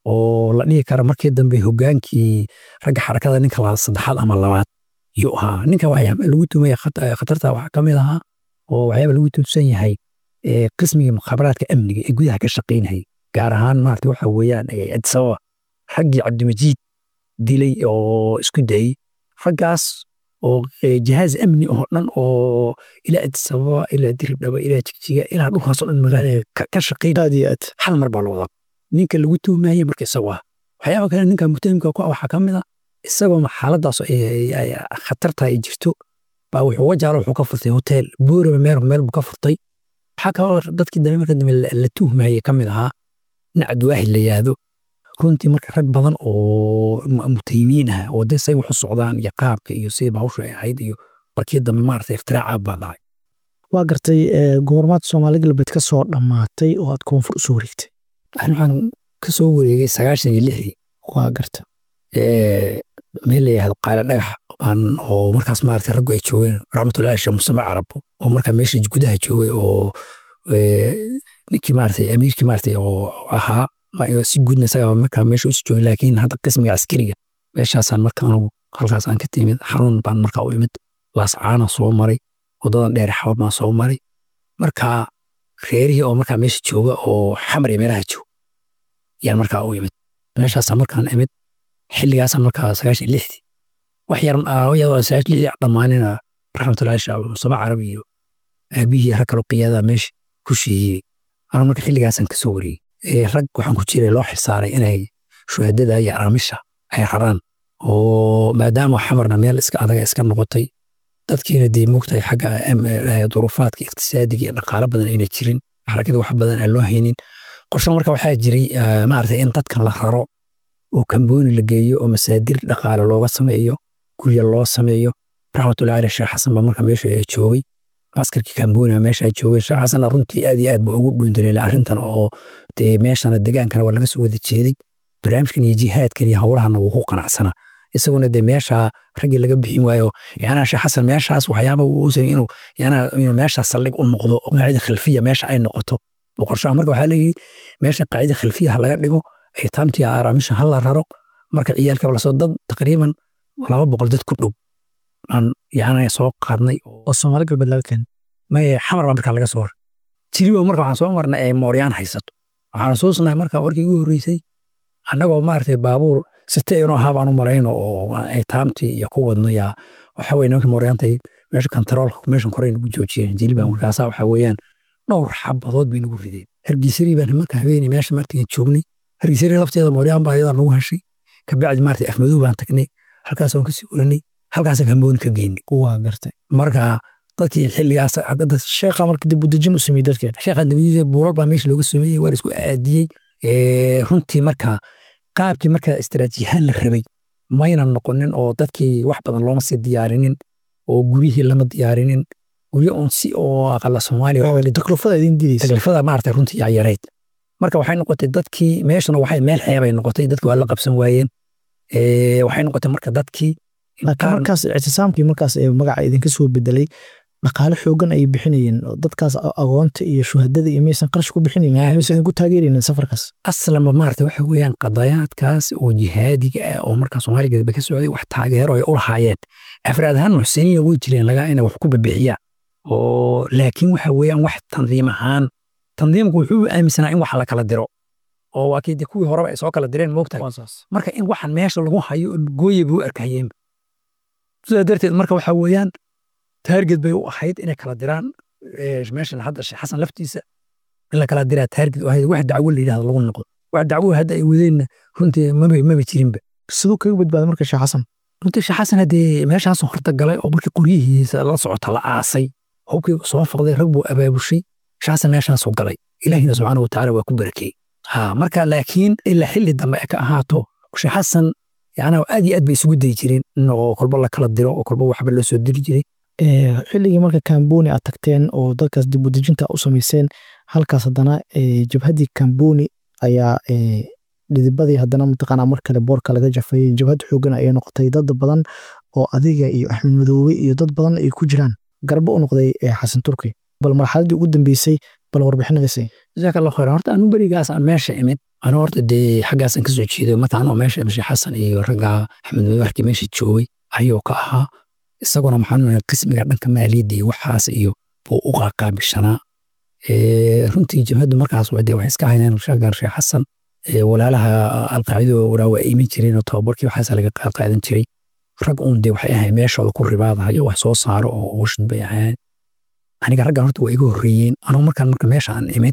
oo la dhihi kara markii dambe hogaankii ragga xarakada ninka la saddexaad ama labaad yuu ahaa ninka waxyaaba lagu tumaya khatarta waxaa ka mid ahaa oo waxyaaba lagu tuusan yahay qismiga mukhaabaraadka amniga ee gudaha ka shaqaynayay gaar ahaan maarata waxa weeyaan adisababa raggii cabdimajiid dilay oo isku dayey raggaas oo jihaaz amni oo dhan oo ilaa adisababa ilaa diribdhaba ilaa jigjiga ilaa dhulkaasoo dhan magaalada ka shaqayn aad iyo aad hal mar baa la wadaa ninka lagu tuhmayey marka isagu ah waxyaaba kale ninka mutahimka ku ah waxaa ka mid a isagoo xaaladaas khatarta ay jirto baa wuxuu wajaalo wuxuu ka furtay hotel buuraba meel meel buu ka furtay waxaa kaloo dadkii dambe marka dambe la tuhmayey ka mid ahaa nin cabdiwaahid la yahdo runtii marka rag badan oo mutayimiin ah oo dee say waxu socdaan iyo qaabka iyo sidii bahawshu ay ahayd iyo markii dambe maaragtay ikhtiraacaa baa dhacay waa gartay goormaad soomaali galbeed ka soo dhammaatay oo aad koonfur usoo wareegtay waxaan ka soo wareegay sagaashan iyo lixdii waa garta meel la yihahdo qaala dhagax baan oo markaas maaragtay raggu ay joogeen raxmatullahi sheekh musame carab oo markaa meesha gudaha joogay oo ninkii maaragtay amiirkii maaragtay oo ahaa si guudna isagaa markaa meesha usi joogay laakiin hadda qismiga askariga meeshaasaan marka anugu halkaas aan ka timid xarun baan markaa u imid laascaana soo maray wadadan dheer xabad baan soo maray markaa reerihii oo markaa meesha jooga oo xamar iyo meelaha joog yaan markaa u imid meeshaasaan markaan imid xilligaasaan markaa sagaashan lixdii wax yar iyadoo sagaashan lixdii dhammaanina raxmatullahi shaab musama carabi iyo aabihii rag kaloo qiyaada meesha ku sheeyey anaa marka xilligaasaan kasoo wareegay rag waxaan ku jiray loo xilsaaray inay shuhadada iyo araamisha ay raraan oo maadaama xamarna meel iska adaga iska noqotay dadkiina dee moogtahay xagga duruufaadka iqtisaadiga iyo dhaqaalo badan ayna jirin xarakada wax badan aan loo haynin qorshe marka waxaa jiray maaragtay in dadkan la raro oo kambooni la geeyo oo masaadir dhaqaale looga sameeyo gurya loo sameeyo raxmatullahi aleh sheekh xasan baa marka meesha joogay askarkii kamboniga meeshaa joogay sheekh xasanna runtii aad iyo aad buu ugu dhuundaleelay arrintan oo dee meeshana degaankana waa laga soo wada jeeday barnaamijkan iyo jihaadkan iyo howlahana wuu ku qanacsanaa isaguna dee meesha raggii laga bixin waayo yanaa sheekh xasan meeshaas waxyaaba uu usay inuu yanaa inuu meeshaas saldhig u noqdo oo qaacida khilfiya meesha ay noqoto boqorshaha marka waxaa leeyihi meesha qaacida khilfiya ha laga dhigo aytaamtii araamisha ha la raro marka ciyaalka lasoo dad taqriiban laba boqol dad ku dhow aan yana soo qaadnay oo soomaali galbeed laga keenay maye xamar baa markaa laga soo war jiribo marka waxaan soo marnay ay mooryaan haysato waxaan xusuusnahay marka warkii ugu horreysay annagoo maaragtay baabuur site inoo ahaa baan u marayno oo ay taamtii iyo ku wadno yaa waxa weye nimanka mooryaantay meesha kantaroolka meeshan korey nagu joojiyeen jiliba markaasaa waxa weeyaan dhowr xabadood bay nagu rideen hargeysarii baan marka habeenay meesha martigan joognay hargeysarii lafteeda mooryaan baa iyadaa nagu heshay kabacdi maaragtay afmadow baan tagnay halkaasaan kasii oranay halkaasaan kambooni ka geynay waa gartay marka dadkii xilligaas sheekha marka dib u dejin u sameeyey dadkeen sheekha dibadiisa buulal baa meesha looga sameeyey waa la isku aadiyey runtii marka qaabkii marka istaraatiijiyahaan la rabay mayna noqonin oo dadkii wax badan looma sii diyaarinin oo guryihii lama diyaarinin guryo un si oo aqala soomaaliya taklifada idin didaysa taklifada maaragtay runtii yaa yareyd marka waxay noqotay dadkii meeshana waxay meel xeebay noqotay dadkii waa la qabsan waayeen waxay noqotay marka dadkii laakiin markaas ictisaamkii markaas ee magaca idinka soo bedelay dhaqaale xoogan ayay bixinayeen dadkaas agoonta iyo shuhadada iyo maysan qarash ku bixinayn maysan idinku taageeraynin safarkaas aslanba maarata waxa weeyaan qadayaadkaas oo jihaadiga ah oo markaa soomaaliya gadba ka socday wax taageero ay u lahaayeen afraad ahaan muxsiniya way jireen lagaa inay wax ku babixiyaan oo laakiin waxa weeyaan wax tandiim ahaan tandiimku wuxuu aaminsanaa in wax la kala diro oo waa kii de kuwii horeba ay soo kala direen moogtahay marka in waxan meesha lagu hayo gooye buu arkayeen sidaa darteed marka waxa weeyaan taarget bay u ahayd inay kala diraan meeshan hadda sheekh xasan laftiisa in la kala diraa taarget u ahayd wax dacwo la yidhahdo lagu noqdo wax dacwo hadda ay wadeenna runtii maba maba jirinba siduu kaga badbaaday marka sheekh xasan runtii sheekh xasan haddee meeshaas horta galay oo markii qoryihiisa la socota la aasay hubkii soo faqday rag buu abaabushay sheekh xasan meeshaasuu galay ilaahina subxaana watacaala waa ku barakeeyey ha marka laakiin ilaa xilli dambe ay ka ahaato sheekh xasan yacnaa aad iyo aad bay isugu dayi jireen in oo kolba la kala diro oo kolba waxba loo soo diri jiray xilligii marka kamboni aad tagteen oo dadkaas dib u dejinta u samayseen halkaas haddana jabhaddii kamboni ayaa dhidibadii haddana mataqaanaa mar kale boorka laga jafayey jabhad xoogan ayay noqotay dad badan oo adiga iyo axmed madoobe iyo dad badan ay ku jiraan garbo u noqday xasan turki bal marxaladdii ugu dambeysay bal warbixinadaysay jazaaka allah khayr horta anu berigaas aan meesha imid anu horta dee xaggaasaan kasoo jeedo marka anoo meesha imid sheekh xasan iyo ragga axmed madoobe markii meesha joogay ayuu ka ahaa isaguna maxaa qismiga dhanka maaliyadda iyo waxaas iyo buu u qaaqaabishanaa runtii jabhaddu markaas wade waxay iska hayneen shagar sheekh xasan walaalaha alqaacido waraa waa iman jireen oo tababarkii waxaas laga qaadan jiray rag uun dee waxay ahayn meeshooda ku ribaadahayo wax soo saaro oo ocean bay ahayn aniga raggan horta waa iga horreeyeen anuu markaan marka meesha aan imid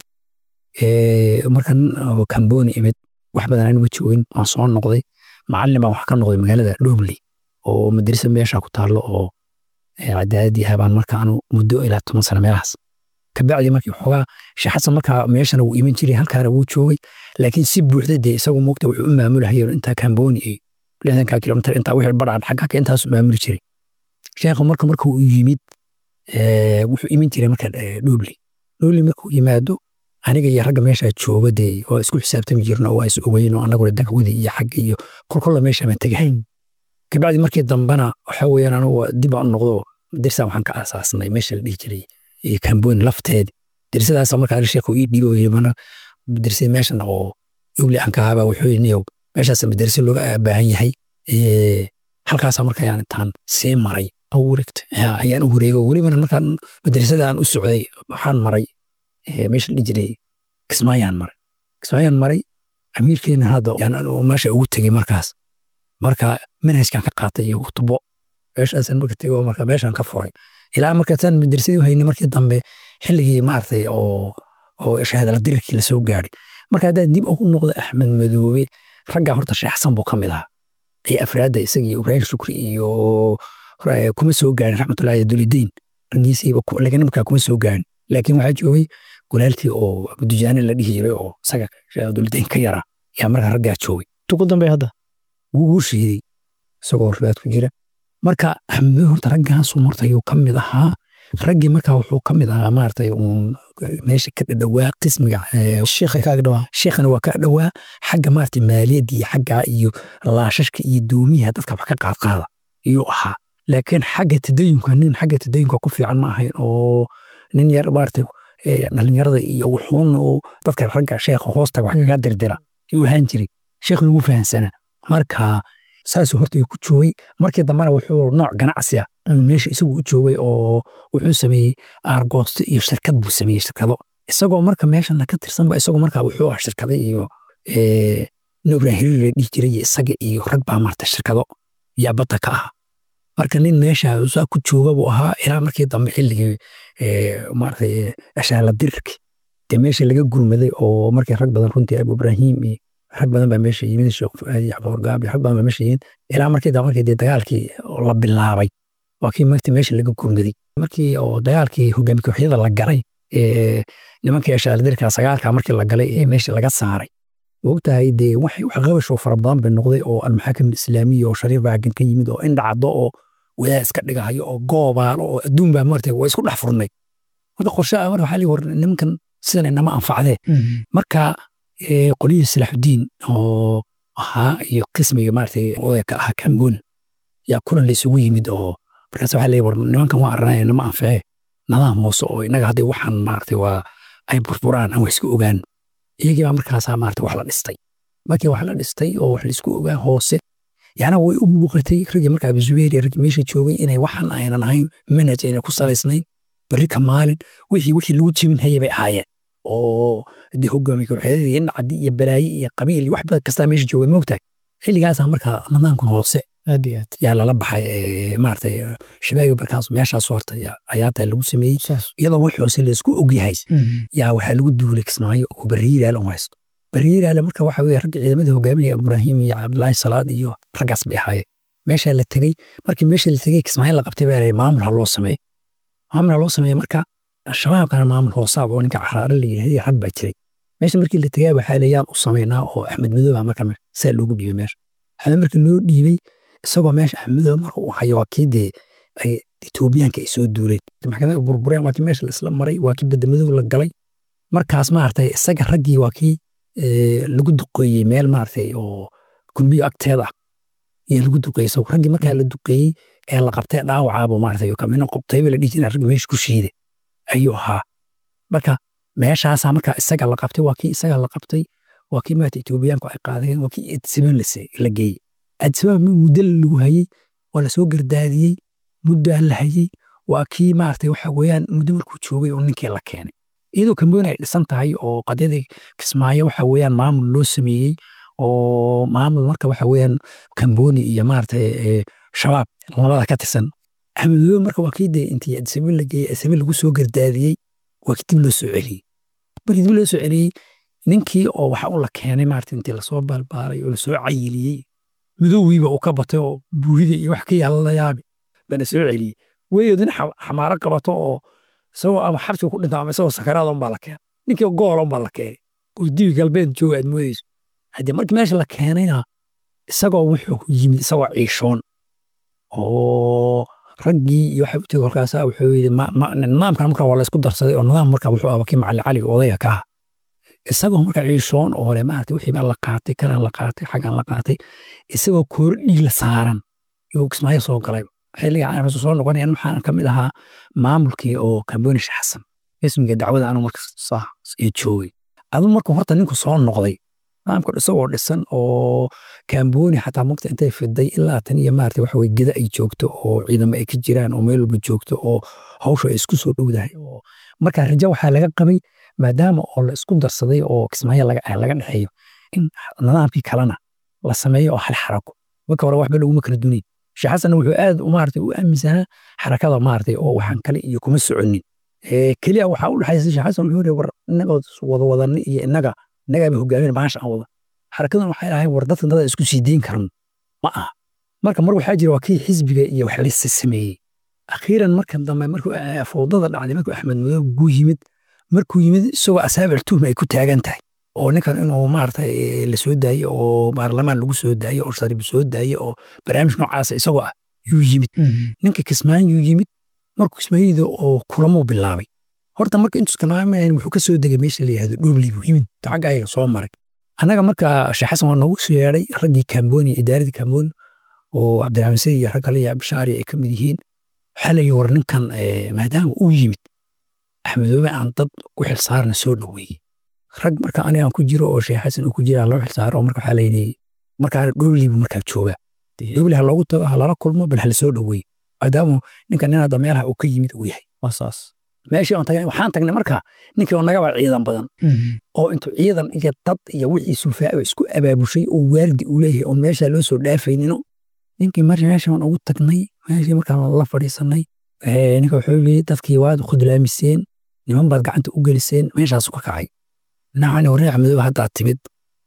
markan kamboni imid wax badan aan ma joogin waan soo noqday macallin baan wax ka noqday magaalada dhobley oo madrasa meesha ku taallo oo cadaaladii habaan marka anu muddo ilaa toban sano meelahaas kabacdi markii xoogaa sheekh xasan markaa meeshana wuu iman jiray halkaana wuu joogay laakiin si buuxda dee isagu moogta wuxuu u maamulahayeen intaa kamboni iyo lixdanka kilomitar intaa wixii badhaan xagga intaasu maamuli jiray sheekhu marka marka uu yimid wuxuu iman jiray marka dhobley dhobley markuu yimaado aniga iyo ragga meesha jooga dee waa isku xisaabtami jirno waa is ogeyn oo annaguna dacwada iyo xagga iyo kolkolla meesha baan tegahayn kabacdi markii dambena waxa weeyaan anugu dib aan noqdo dirsa waxaan ka aasaasnay meesha la dhihi jiray kamboni lafteed dirsadaas markaa sheekhu ii dhiibo mana dirsay meeshan oo ugli aan ka haba wuxuu yidhi niyow meeshaas madarse looga baahan yahay halkaasa marka ayaan intaan sii maray ayaan u wareego welibana markaan madrasada aan u socday waxaan maray meesha la dhihi jiray kismaayaan maray kismaayaan maray amiirkeena hadda meesha ugu tegey markaas marka manhajkan ka qaatay iyo kutubo meeshaasan marka tego marka meeshan ka furay ilaa markaasaan madrasadii haynay markii dambe xilligii maaragtay oo oo shahaadala dirirkii lasoo gaadhay marka haddaad dib ugu noqdo axmed madoobe raggaa horta sheekh xasan buu ka mid ahaa iyo afraadda isaga iyo ibraahim shukri iyo kuma soo gaarin raxmatullahi dulidiin raggiisiiba lagana markaa kuma soo gaarin laakiin waxaa joogay walaalkii oo abudujaane la dhihi jiray oo isaga dulidiin ka yara yaa markaa raggaa joogay tugu dambe hadda wuu shiiday isagoo ribaad ku jira marka axmed horta raggaasuu marta ayuu ka mid ahaa raggii markaa wuxuu ka mid ahaa maaragtay uun meesha ka dhadhowaa qismiga sheekha kaaga dhawaa sheekhana waa ka dhowaa xagga maaragtay maaliyadda iyo xagga iyo laashashka iyo doomiyaha dadka wax ka qaadqaada iyuu ahaa laakiin xagga tadayunka nin xagga tadayunka ku fiican ma ahayn oo nin yar maaragtay dhalinyarada iyo wuxuun oo dadka ragga sheekha hoostaga wax kaga dirdira ayuu ahaan jiray sheekhna ugu fahansanaa marka saasuu horta ku joogay markii dambena wuxuu nooc ganacsi ah meesha isagu u joogay oo wuxuu sameeyey aargoosto iyo shirkad buu sameeyey shirkado isagoo marka meeshana ka tirsanba isagoo marka wuxuu ah shirkada iyo ibrahim hiriir la dhihi jiray isaga iyo rag baa marta shirkado yaa badda ka ah marka nin meesha saa ku jooga buu ahaa ilaa markii dambe xilligii maaragtay ashaala dirirki dee meesha laga gurmaday oo markii rag badan runtii abu ibrahim iyo rag badan baa meesha yimid sheekh yaxbuur gaabi rag badan baa meesha yimid ilaa markii dambe markii dee dagaalkii la bilaabay waa kii markii meesha laga gurmaday markii oo dagaalkii hogaami kooxyada la galay nimankii ashaala dirirka sagaalka markii la galay ee meesha laga saaray ogtahay dee wax qabasho fara badan bay noqday oo almaxaakim islaamiya oo shariif baagan ka yimid oo indhacdo oo wadaad iska dhigahayo oo goobaalo oo adduun baa martay waa isku dhex furnay marka qorshe marka waxaa lii war nimankan sidan inama anfacdee marka qoliyii salaaxudiin oo ahaa iyo qismiga maaragtay odaya ka ahaa kamboon yaa kulan laysugu yimid oo markaas waxaa leeyahay war nimankan waa arnay nama anfacee nadaam hoose oo innaga hadday waxaan maaragtay waa ay burburaan aan wax iska ogaan iyagii baa markaasaa maarata wax la dhistay markii wax la dhistay oo wax laisku ogaa hoose yana way u muuqatay raggii markaa abuzubeeri raggii meesha joogay inay waxan aynan ahayn manhaj ayna ku salaysnayn berri ka maalin wixii wixii lagu jebin hayay bay ahaayeen oo dee hogaamiye kooxeedadii iyo nacdi iyo balaayi iyo qabiil iyo wax badan kastaa meesha joogay moogtahay xilligaasaa markaa nidaamkan hoose aad iyo aad yaa lala baxay maaragtay shabaagi markaas meeshaas horta ayaataa lagu sameeyey iyadoo wax hoose laisku ogyahay yaa waxaa lagu duulay kismaayo oo bariiraale u haysto bariiraale marka waxa weye ragga ciidamada hogaaminaya ibraahim iyo cabdulaahi salaad iyo raggaas bay ahaayeen meeshaa la tegey markii meesha la tegey kismaayo la qabtay baa maamul ha loo sameeye maamul ha loo sameeye marka shabaabkana maamul hoosaab oo ninka caraare la yidhahday rag baa jiray meesha markii la tegay waxaa layaan u samaynaa oo axmed madooba marka saa loogu dhiibay meesha axmed marka loo dhiibay isagoo meesha axmedooba marka uu hayo waa kii dee ay etoobiyaanka ay soo duuleen maxkamada burbureen waa kii meesha laisla maray waa kii badamadow la galay markaas maaragtay isaga raggii waa kii lagu duqeeyey meel maaragtay oo gurbiyo agteeda ah iyo lagu duqeeyey isagu raggii markaa la duqeeyey ee la qabtay dhaawacaabo maaragtay kamina qobtayba la dhihi jiray raggi meesha ku shiiday ayuu ahaa marka meeshaasaa markaa isaga la qabtay waa kii isaga la qabtay waa kii maaragtay etoobiyaanku ay qaadeen waa kii adsiban la geeyey adsiban muddo lagu hayey waa lasoo gardaadiyey muddaa la hayey waa kii maaragtay waxa weeyaan muddo markuu joogay oo ninkii la keenay iyadoo kambooni ay dhisan tahay oo qadyadii kismaayo waxa weeyaan maamul loo sameeyey oo maamul marka waxa weeyaan kambooni iyo maaragtay shabaab labada ka tirsan axmedoobe marka waa kii dee intii adsabe la geeyey adsabe lagu soo gardaadiyey waa kii dib loo soo celiyey markii dib loo soo celiyey ninkii oo waxa u la keenay maaragtay intii lasoo baalbaalay oo lasoo cayiliyey midoowiiba uu ka batay oo buurida iyo wax ka yaala la yaabi bana soo celiyey weeyodin xamaaro qabato oo isagoo ama xabsiga ku dhinta ama isagoo sakaraada unbaa la keenay ninkii goola unbaa la keenay oo dibi galbeed jooga aad moodeyso haddii markii meesha la keenayna isagoo wuxuu yimid isagoo ciishoon oo raggii iyo waxa u tegey kolkaasa wuxuu yidhi nidaamkan marka waa la isku darsaday oo nidaam marka wuxuu ahaa kii macalin cali odayga ka ah isagoo marka ciishoon oo le maarata wixii baa la qaatay kalan la qaatay xaggan la qaatay isagoo kooro dhiig la saaran yuu kismaayo soo galay xilliga aan soo noqonayan waxaan ka mid ahaa maamulkii oo kamboonish xasan ismiga dacwada anu marka ee joogay adu marka horta ninku soo noqday nidaamka isagoo dhisan oo kambooni xataa mugta intay fiday ilaa tan iyo maarata waxa weye geda ay joogto oo ciidamo ay ka jiraan oo meel walba joogto oo hawsha ay isku soo dhowdahay oo marka rajo waxaa laga qabay maadaama oo la isku darsaday oo kismaayo laga dhexeeyo in nidaamkii kalena la sameeyo oo hal xarako marka hore waxba laguma kala dunayn sheekh xasanna wuxuu aad maarata u aaminsanaa xarakada maarata oo waxaan kale iyo kuma soconin keliya waxaa u dhexaysa sheekh xasan wuxuu yidhi war innagoo wada wadanni iyo innaga innagaaba hogaamin baasha aan wada xarakadan waxay ahayn war dadkan dada isku sii deyn karno ma aha marka mar waxaa jira waa kii xisbiga iyo wax lisa sameeyey akhiiran marka dambe markuu fowdada dhacday markuu axmed madoob guu yimid markuu yimid isagoo asaabic tuhma ay ku taagan tahay oo ninkan inuu maarata la soo daaye oo baarlamaan lagu soo daaye oo shariib soo daaye oo barnaamij noocaasa isagoo ah yuu yimid ninka kismaan yuu yimid markuu ismaaciida oo kulamuu bilaabay horta marka intuus kalaamayn wuxuu ka soo degay meesha la yihahdo dhuubli buu yimid xagga ayaga soo maray annaga marka sheekh xasan waa noogu soo yeedhay raggii kamboni idaaradii kamboni oo cabdiraxmaan sidi iyo rag kale iyo abshaari ay ka mid yihiin waxaa la yidhi war ninkan maadaama uu yimid axmedoobe aan dad u xilsaarna soo dhoweeyey rag marka anigaan ku jiro oo sheekh xasan uu ku jira loo xilsaaro marka waxaa la yidhi markaa dhuubli buu markaa joogaa dhuubli ha loogu tago ha lala kulmo bal hala soo dhoweeye maadaama ninkan nin hadda meelaha uu ka yimid uu yahay waa saas meeshii aan tagnay waxaan tagnay marka ninkii oo nagaba ciidan badan oo intuu ciidan iyo dad iyo wixii sulfaaci isku abaabushay oo waardi uu leeyahay oo meesha loo soo dhaafaynino ninkii mar meesha waan ugu tagnay meeshii markaan la fadhiisanay ninka wuxuu yidhi dadkii waad khudlaamiseen niman baad gacanta u geliseen meeshaasu ka kacay nacani waree axmedoobe haddaad timid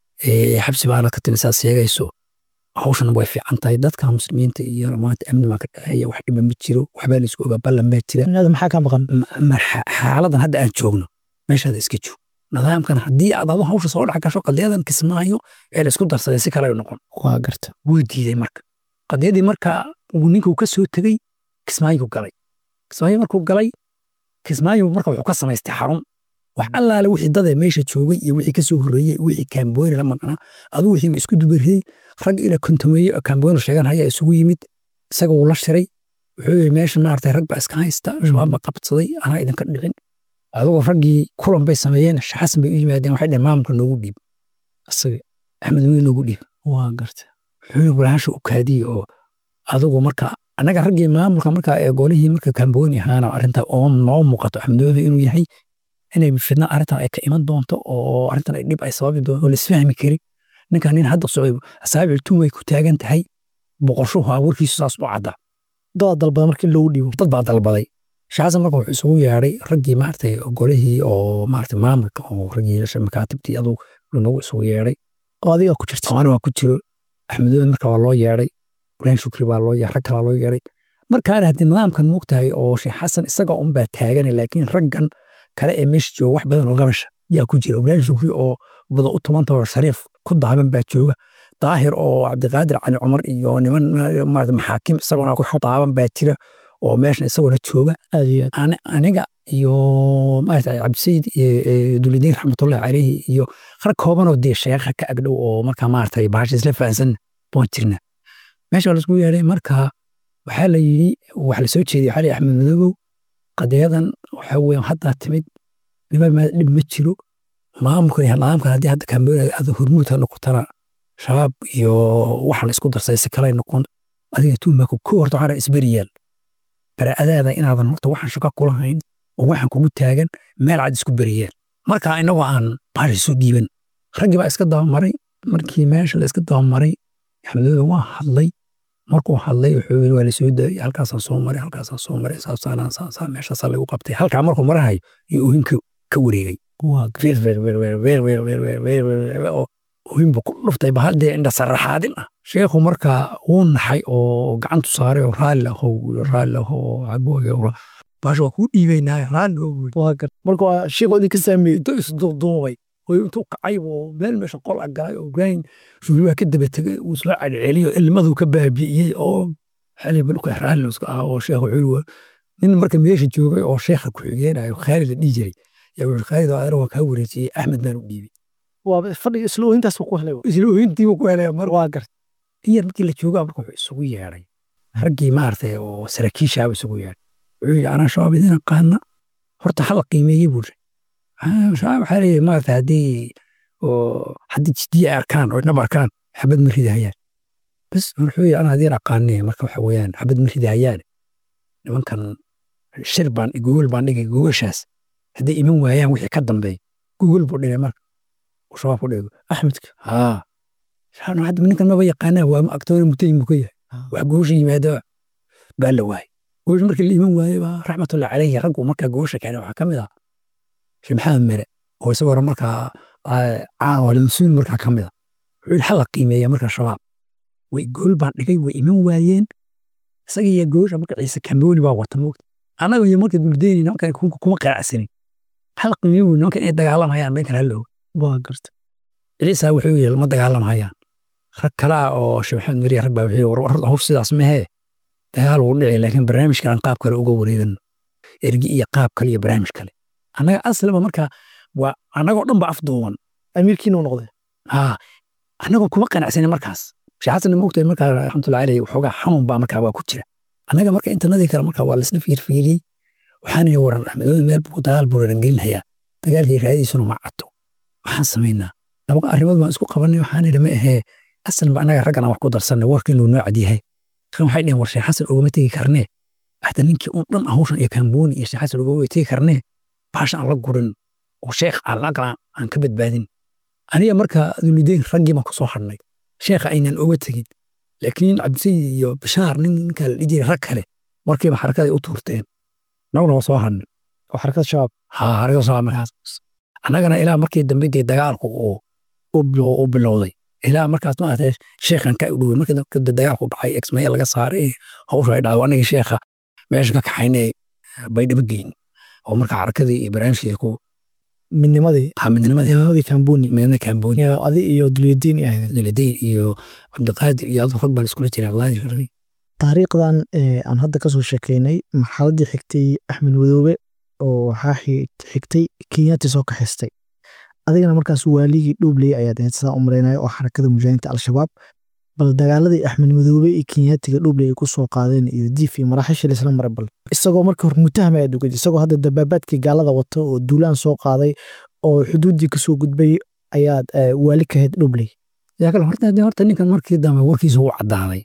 xabsi baana ka timid saad sheegayso hawshan way fiican tahay dadka muslimiinta iyo maanta amni baa ka dhexeeya wax dhiba ma jiro waxbaa laisku ogaa ballan baa jira maxaa ka maqan xaaladan hadda aan joogno meeshaada iska joog nidaamkan haddii aad adu hawsha soo dhex gasho qadiyadan kismaayo ee la isku darsaday si kale noqon waa garta wuu diiday marka qadiyadii marka uu ninkuu ka soo tegey kismaayo galay kismaayo markuu galay kismaayo marka wuxuu ka samaystay xarun wax allaale wixii dadee meesha joogay iyo wixii kasoo horreeyey wixii kaambooni la maqnaa aduu wixii isku dubariyey rag ila kontomeeye oo kaambooni sheegan haya isugu yimid isaga wuu la shiray wuxuu yidhi meesha maaragtay rag baa iska haysta shabaab baa qabsaday anaa idinka dhicin adigoo raggii kulan bay sameeyeen shaxasan bay u yimaadeen waxay dhaheen maamulka noogu dhiib isaga axmed weli noogu dhiib waa garta wuxuu yidhi walaasha u kaadiye oo adigu marka annaga raggii maamulka marka ee golihii marka kaambooni ahaana arrinta oo noo muuqato axmedoobe inuu yahay inay fidna arrintan ay ka iman doonto oo arrintan ay dhib ay sababi doonto oo laisfahmi karin ninkan nin hadda socday asaabic tuum ay ku taagan tahay boqoshuhu abuurkiisu saas u cadda dad dalbada marka in loogu dhiibo dad baa dalbaday shaasan marka wuxuu isugu yeedhay raggii maaragtay golihii oo maaragtay maamulka oo raggii makaatibtii aduu nagu isugu yeedhay oo adiga ku jirta soomaali waa ku jiro axmedoobe marka waa loo yeedhay ibrahim shukri baa loo yeedhay rag kalaa loo yeedhay markaana haddii nidaamkan moogtahay oo sheekh xasan isaga unbaa taagana laakiin raggan kale ee meesha jooga wax badan oo gabasha yaa ku jira ibrahim shukri oo bada u tumanta oo shariif ku daaban baa jooga daahir oo cabdiqaadir cali cumar iyo niman maarata maxaakim isaguna ku daaban baa jira oo meeshan isaguna jooga aad iyo aad aniga iyo maarata cabdisayid dulidiin raxmatullahi caleyhi iyo rag koobanoo dee sheekha ka agdhow oo marka maarata bahasha isla fahansan baan jirna meesha waa laisku yeedhay marka waxaa la yidhi wax la soo jeediyay xali axmed madoobow qadiyadan waxa weeyaan haddaa timid niba dhib ma jiro maamulkan iyo nidaamkan haddii hadda kaambooni aad hormuud ha noqotana shabaab iyo waxa la isku darsay si kale noqon adiga tuumaku ko horta waxaa isberiyaal baraadaada inaadan horta waxaan shaqo kula hayn oo waxaan kugu taagan meel cad isku beriyeen marka inagoo aan baasha isu dhiiban raggii baa iska dabamaray markii meesha la iska dabamaray axmedoobe waa hadlay markuu hadlay wuxuu yiri waa la soo daayay halkaasaan soo maray halkaasaan soo maray saabsaanaan saasaa meeshaasaa lagu qabtay halkaa markuu marahayo iyo oohinka ka wareegay oohinba ku dhuftay ba haddee indha saraxaadin ah sheekhu markaa wuu naxay oo gacantu saaray oo raalli ahow raalli ahow cabooge baasha waa kuu dhiibaynaa raalli ahow waa garta marka waa sheekhu idinka saameeyey intuu isduuduubay oo intuu kacay oo meel meesha qol agalay oo ibraahim shuuri waa ka daba tegay uu isla celceliyo ilmaduu ka baabi'iyey oo xali balka raalli iska ah oo sheekhu culi nin marka meesha joogay oo sheekha ku xigeenayo khaalid la dhihi jiray yaa wuxuu khaalid adeer waa kaa wareejiyey axmed baan u dhiibay waa fadhiga isla oohintaas ku helay isla oohintiibu ku helay mar waa garta in yar markii la joogaa marka wuxuu isugu yeedhay raggii maaragtay oo saraakiishaaba isugu yeedhay wuxuu yidhi anaa shabaab idin aqaana horta hala qiimeeyey buu shabaab waxaa leeyahay maaragtay haddii oo haddii jiddiye ay arkaan oo dhab arkaan xabad ma ridahayaan bas wuxuu yidhi anaa idiin aqaanee marka waxa weeyaan xabad ma ridahayaan nimankan shir baan gogol baan dhigay gogashaas hadday iman waayaan wixii ka dambeeya gogol buu dhigay marka uu shabaab ku dhigo axmedka haa shaano hadda ninkan maba yaqaanaa waa agtoona mutayin buu ka yahay wax gogosha yimaada baa la waayay gogosh markii la iman waayey baa raxmatullahi caleyhi raggu markaa gogosha keenay waxaa ka mid ah sheekh maxamed mere oo isagoo markaa caawalimsuun markaa ka mid a wuxuu yidhi hala qiimeeya markaa shabaab way gool baan dhigay way iman waayeen isaga iyo goosha marka ciise kambooni baa wata moogta annaga iyo marka duldeeni nimankan kuma qanacsanin hal qiimeeyo nimankan inay dagaalamayaan meelkan hallow waa garta ciisa wuxuu yidhi lama dagaalamayaan rag kale ah oo sheekh maxamed meriya rag baa wuxuu yidhi war hawsh sidaas mahee dagaal wuu dhici laakiin barnaamijkan aan qaab kale uga wareegano ergi iyo qaab kale iyo barnaamij kale annaga aslaba marka waa annagoo dhan ba afduuban amiirkiina u noqday haa annagoo kuma qanacsanin markaas sheekh xasan moogtahay markaa raxmatullahi aleyh waxoogaa xanuun baa markaa waa ku jira annaga marka intanadii kale markaa waa laisla fiirfiiriyey waxaan ihi waran axmedooda meel buu dagaal buu rarangelinhayaa dagaalkii raadiisuna ma caddo waxaan samaynaa laba arrimood baan isku qabanay waxaan idhi ma ahee asan ba annaga raggan aan wax ku darsanay warka inuu noo cadyahay kan waxay dheheen war sheekh xasan ugama tegi karnee hada ninkii un dhan hawshan iyo kaambooni iyo sheekh xasan ugama tegi karnee baasha aan la gurin oo sheekh aan la galaan aan ka badbaadin aniga marka dulideyn raggii baan kusoo hadhnay sheekha aynan oga tegin laakiin cabdisayid iyo bashaar nin ninka la dhihi jiray rag kale markiiba xarakaday u tuurteen naguna waa soo hadhnay oo xarakad shabaab haa xarakada shabaab markaas annagana ilaa markii dambe dee dagaalku uu u bilowday ilaa markaas maaragtay sheekhan ka dhowey markii dambe dagaalku dhacay exmaya laga saaray hawsha ay dhacdo anagii sheekha meesha ka kaxaynay baydhabo geyn oo marka xarakadii iyo barnaamijkii ku midnimadii ha midnimadii midnimadii kambuni midnimada kaambooni adi iyo dulyadiin ahayd duladeyn iyo cabdiqaadir iyo adu rag baa iskula jira abdulqaadir taariikhdan aan hadda kasoo sheekeynay marxaladii xigtay axmed wadoobe oo waxaa xigtay kenyaati soo kaxaystay adigana markaas waaligii dhuubley ayaad ahayd sidaa u maraynaya oo xarakada mujaahidiinta al-shabaab bal dagaaladii axmed madoobe iyo kenyaatiga dhuubley ay ku soo qaadeen iyo diif iyo maraaxiishii laisla maray bal isagoo marka hore mutahama aad oged isagoo hadda dabaabaadkii gaalada wato oo duulaan soo qaaday oo xuduuddii kasoo gudbay ayaad waali ka ahayd dhuubley yaa kale horta horta ninkan markii dambe warkiisa wuu caddaaday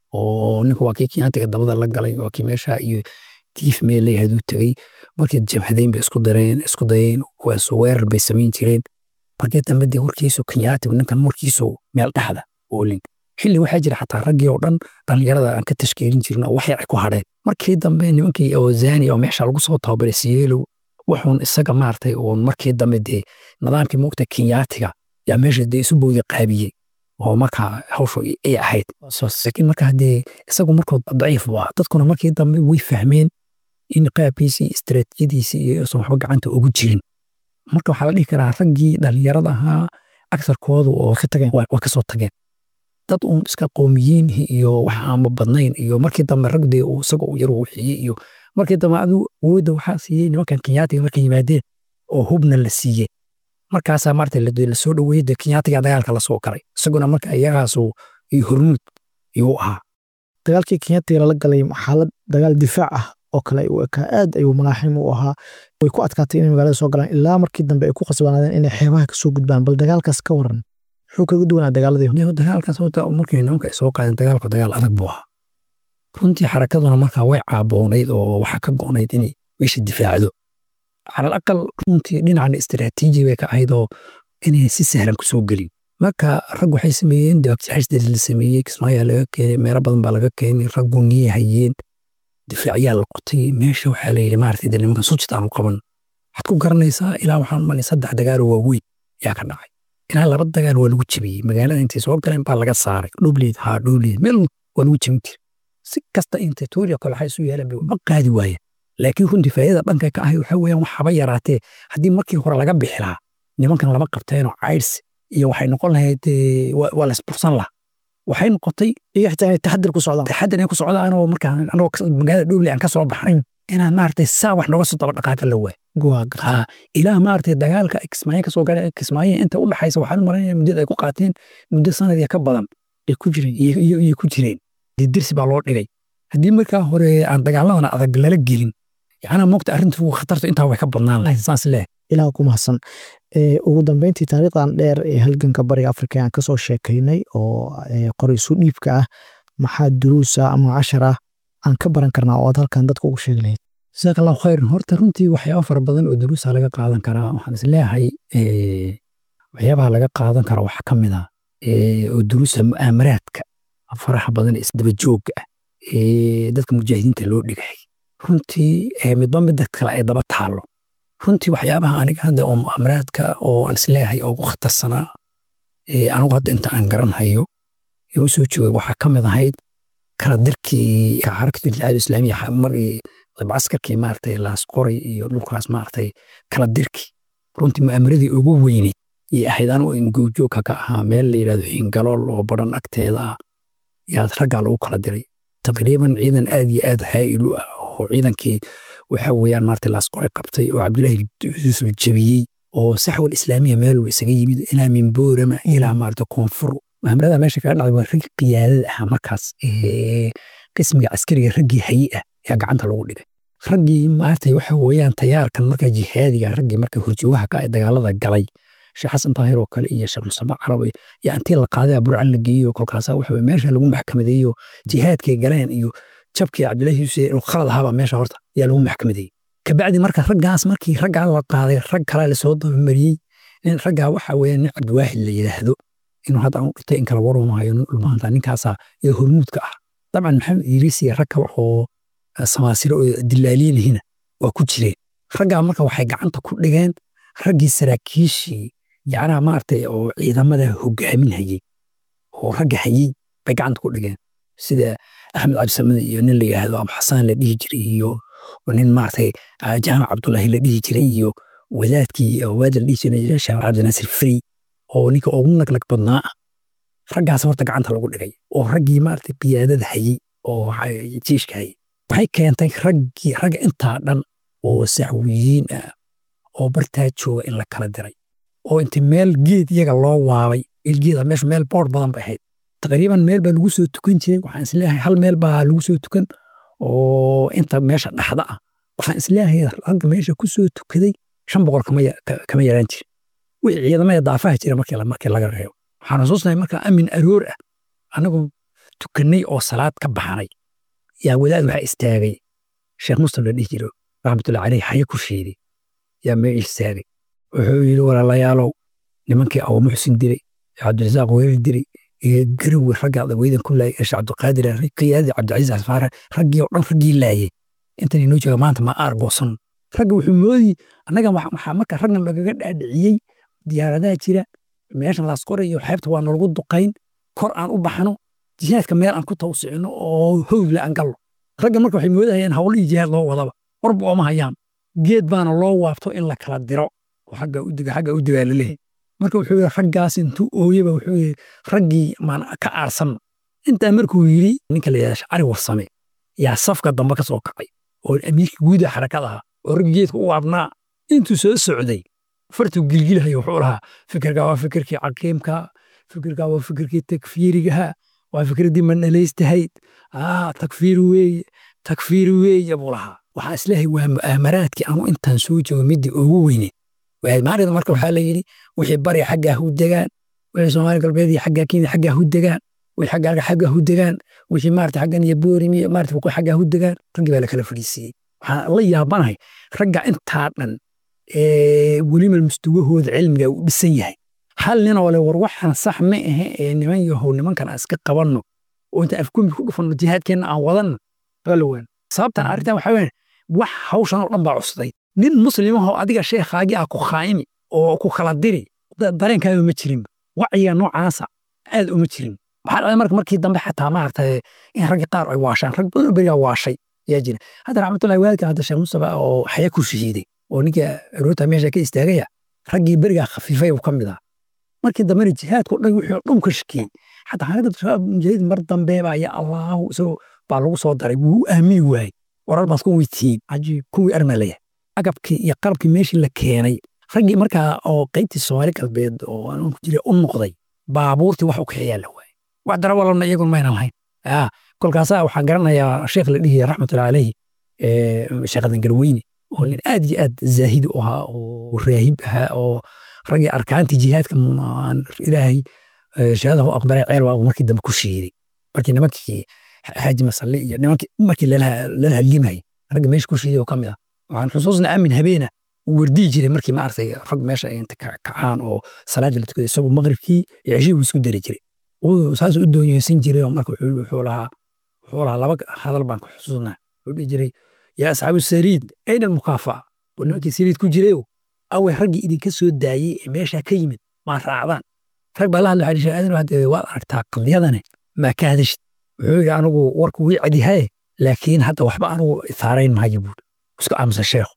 oo ninka waa kii kenyaatiga dabada la galay waa kii meesha iyo diif meel leeyahay uu tegey markii jabhadeyn bay isku dareen isku dayeen kuwaasoo weerar bay samayn jireen markii dambe dee warkiisu kenyaatigu ninkan warkiisu meel dhexda oolin xilli waxaa jira xataa raggii oo dhan dhallinyarada aan ka tashkiilin jirin oo wax yar ay ku hadheen markii dambe nimankii oo zani oo meesha lagu soo tababaray siyeelow wuxuun isaga maartay uun markii dambe dee nidaamkii moogta kenyaatiga yaa meesha dee isu bowdi qaabiyey oo markaa hawshu ay ahayd laakiin marka haddee isagu markood daciif buu ah dadkuna markii dambe way fahmeen in qaabkiisii istaraatiijiyadiisii iyo isan waxba gacanta ugu jirin marka waxaa la dhihi karaa raggii dhallinyarada ahaa agsarkoodu oo waa kasoo tageen dad uun iska qoomiyiin iyo wax aanba badnayn iyo markii dambe ragdee uu isaga uu yar wuxiyey iyo markii dambe adigu awoodda waxaa siiyey nimankan kenyaatiga markay yimaadeen oo hubna la siiyey markaasaa maarata lasoo dhoweeyey dee kenyaatiga dagaalka lasoo galay isaguna marka iyagaasu iyo hormuud iyuu ahaa dagaalkii kenyaatiga lala galay xaalad dagaal difaac ah oo kale u ekaa aad ayuu malaaxim u ahaa way ku adkaatay inay magaalada soo galaan ilaa markii dambe ay ku khasbanaadeen inay xeebaha kasoo gudbaan bal dagaalkaas ka waran muxuu kaga duwanaa dagaaladii dagaalkaas markii nimanka ay soo qaadeen dagaalku dagaal adag buu ahaa runtii xarakaduna markaa way caaboonayd oo waxaa ka go'nayd inay meesha difaacdo calal aqal runtii dhinacna istiraatiiji bay ka ahayd oo inay si sahlan kusoo gelin marka rag waxay sameeyeen dibagjaxisdii la sameeyey kismaayaa laga keenay meelo badan baa laga keenay raggu niyay hayeen difaacyaa la qotay meesha waxaa la yidhi maaragtay dee nimankan sujid aanu qaban waxaad ku garanaysaa ilaa waxaan malay saddex dagaaloo waaweyn yaa ka dhacay ilaa laba dagaal waa lagu jebiyey magaalada intay soo galeen baa laga saaray dhuubleed haa dhuubleed meel waa lagu jebin jira si kasta intay tuuriya kale waxay isu yeeleen bay ma qaadi waayeen laakiin runtii faa'idada dhanka ka ahay waxaa weeyaan wax haba yaraatee haddii markii hore laga bixi lahaa nimankan lama qabteenoo cayrs iyo waxay noqon lahayd waa laisbursan lahaa waxay noqotay iyo xitaa inay taxadir ku socdaan taxadir inay ku socdaan anoo markaa anoo magaalada dhuuble aan ka soo baxnay inaan maaragtay saa wax nooga soo daba dhaqaaqa la waay ilaa maaragtay dagaalka kismaayo kasoo galeen kismaayo inta u dhaxaysa waxaan u malaynayaa muddada ay ku qaateen muddo sanadii ka badan ay ku jireen iyo ku jireen dee dirsi baa loo dhigay haddii markaa hore aan dagaaladana adag lala gelin yacnaa moogta arrintu khatartu intaa way ka badnaan lahayd saas leh ilaah ku mahadsan ugu dambeyntii taariikhdan dheer ee halganka bariga afrika aan kasoo sheekaynay oo qoraysu dhiibka ah maxaa duruusa ama cashar ah aan ka baran karnaa oo aad halkan dadka ugu sheegi lahayd jazaak allahu khayran horta runtii waxyaaba fara badan oo duruusa laga qaadan karaa waxaan is leeyahay waxyaabaha laga qaadan kara waxaa ka mid ah oo duruusa mu'aamaraadka faraxa badan isdaba joogga ah ee dadka mujaahidiinta loo dhigay runtii midba midda kale ay daba taallo runtii waxyaabaha aniga hadda oo mu'aamaraadka oo aan isleeyahay oo ugu khatarsanaa anigu hadda inta aan garanhayo ee u soo joogay waxaa ka mid ahayd kala dirkii xarakatu jihaad islaamiya markii dabcaskarkii maaragtay laasqoray iyo dhulkaas maaragtay kala dirkii runtii mu'aamaradii ugu weyneyd iyo ahayd anigu in goobjoogka ka ahaa meel la yidhahdo xingalool oo baran agteeda ah yaad raggaa lagu kala diray taqriiban ciidan aad iyo aad haa'il u ah oo ciidankii waxa weeyaan maarata laasqoray qabtay oo cabdullaahi yuusuf jebiyey oo saxwal islaamiya meel uu isaga yimid ilaa min boorama ilaa maarata koonfur maamlada meesha kaga dhacday waa rag qiyaadada ah markaas qismiga caskariga raggii hayi ah ayaa gacanta lagu dhigay raggii maarata waxa weeyaan tayaarkan marka jihaadiga raggii marka horjoogaha ka dagaalada galay sheekh xasan taahir oo kale iyo sheekh musaba carab iyo intii la qaaday burcan la geeyo kolkaasa waxa meesha lagu maxkamadeeyo jihaadkay galeen iyo jabkii cabdullaahi yuusuf inuu khalad ahaaba meesha horta ayaa lagu maxkamadeeyey kabacdi marka raggaas markii raggaa la qaaday rag kale lasoo dabamariyey nin raggaa waxa weeye nin cabdiwaahid la yidhaahdo inuu hadda aan dhintay in kala waramayo dhulmaanta ninkaasaa iyo hormuudka ah dabcan maxamed iiriis iyo rag kale oo samaasiro oo dilaaliyinihina waa ku jireen raggaa marka waxay gacanta ku dhigeen raggii saraakiishii yacnaha maaragtay oo ciidamada hogaaminhayey oo ragga hayey bay gacanta ku dhigeen sida axmed cabdisamad iyo nin la yidhaahdo abu xasaan la dhihi jiray iyo nin maaragtay jaamac cabdullaahi la dhihi jiray iyo wadaadkii waad la dhihi jiray sheekh cabdinaasir frey oo ninka ugu naglag badnaa ah raggaas horta gacanta lagu dhigay oo raggii maaragtay qiyaadada hayey oo jiishka hayey waxay keentay raggii ragga intaa dhan oo sacwiyiin ah oo bartaa jooga in la kala diray oo inta meel geed iyaga loo waabay geeda meesha meel boor badan bay ahayd taqriiban meel baa lagu soo tukan jiray waxaan isleeyahay hal meel baa lagu soo tukan oo inta meesha dhaxda ah waxaan isleeyahay ragga meesha ku soo tukaday shan boqol kama yaraan jira wixii ciidamada daafaha jira markii laga reebo waxaan xusuusnahay markaa amin aroor ah anagoo tukanay oo salaad ka baxanay yaa wadaad waxaa istaagay sheekh muslim la dhihi jiro raxmatullahi caleyh haye ku shiiday yaa mee istaagay wuxuu yidhi walaalayaalow nimankii awo muxsin dilay cabdirasaaq weeri dilay iyo garowi raggaa weydan ku laayay sheekh cabdiqaadir qiyaadii cabdicasiis asfaare raggii oo dhan raggii laayay intan inoo jooga maanta ma aar goosan ragga wuxuu moodi annaga waxaa marka raggan lagaga dhaadhiciyey diyaaradaha jira meeshan laasqoray iyo xeebta waa nalagu duqayn kor aan u baxno jihaadka meel aan ku tawsicino oo howgle aan gallo ragga marka waxay moodahayaan hawlihii jihaad loo wadaba warba ooma hayaan geed baana loo waabto in la kala diro oo xagga u diga xagga u digaa laleeyahay marka wuxuu yidhi raggaas intuu ooyeba wuxuu yidhi raggii maan ka aarsanno intaa markuu yidhi ninka la yidhahda shacari warsame yaa safka dambe ka soo kacay oo amiirka guuda xarakada ahaa oo raggi geedka u waabnaa intuu soo socday fartuu gilgilahayo wuxuu lahaa fikirkaa waa fikirkii caqiimka fikirkaa waa fikirkii takfiirigaha waa fikraddii manaleystahayd aa takfiir weeye takfiir weeye buu lahaa waxaa isleeyahay waa mu'aamaraadkii anu intaan soo joogo middii ugu weyne maalinta marka waxaa la yidhi wixii bari xaggaa hu degaan wixii soomaali galbeed iyo xaggaa kenya xaggaa hu degaan wixii xaggaa xaggaa hu degaan wixii maarata xaggan iyo boorim iyo maarata wuqooyi xaggaa hu degaan raggii baa la kala fadhiisiiyey waxaan la yaabanahay ragga intaa dhan weliba mustawahooda cilmiga uu dhisan yahay hal nin oo le war waxaan sax ma ahe ee niman yahow nimankan aan iska qabanno oo inta afkumbi ku dhufanno jihaadkeenna aan wadanno balawan sababtan arrintan waxaa weyn wax hawshan oo dhan baa cusday nin muslimahoo adiga sheekhaagii ah ku khaayimi oo ku kala diri dareenkaaga ma jirin wacyiga noocaasa aad uma jirin waxaa dhacday marka markii dambe xataa maaragtay in raggii qaar ay waashaan rag badan oo berigaa waashay ayaa jira hadda raxmatullahi waalidka hadda sheekh mustafa oo xaya ku shahiiday oo ninka aroota meesha ka istaagaya raggii berigaa khafiifay uu ka mid ah markii dambena jihaadku dhan wixii dhum ka shakiyey xataa xarakada shabaab mujaahid mar dambe baa ya allahu isagoo baa lagu soo daray wuu aamini waayey warar baad ku weytihiin cajiib kuwii armaa leeyahay agabkii iyo qalabkii meeshii la keenay raggii markaa oo qaybtii soomaali galbeed oo aan ku jiray u noqday baabuurtii wax u kaxeeyaa la waayey wax darawalana iyagun mayna lahayn kolkaasaa waxaan garanayaa sheekh la dhihi raxmatullahi caleyhi sheekhadan garweyne oo nin aad iyo aad zaahid u ahaa oo raahib ahaa oo raggii arkaantii jihaadka ilaahay shahada u aqbalay ceel waa markii dambe ku shiiday markii nimankii xaaji masalle iyo nimankii markii lala hadlimayay ragga meesha ku shiiday oo ka mid ah waxaan xusuusna aamin habeena uu wardii jiray markii maaragtay rag meesha ay inta kacaan oo salaada la tukaday isagoo maqribkii iyo ceshii buu isku dari jiray saas u doonyeysan jiray oo marka wuxuu lahaa wuxuu lahaa laba hadal baan ku xusuusnaa wuxuu dhihi jiray yaa asxaabu sariid ayna almukaafaca oo nimankii sariid ku jirayo awe raggii idinka soo daayey ee meeshaa ka yimid maa raacdaan rag baa la hadla waxaa aadan hadde waad aragtaa qadiyadane maa ka hadashid wuxuu yidhi anigu warku wii cadihaye laakiin hadda waxba anigu isaarayn maayo buuri isku aamusa sheekhu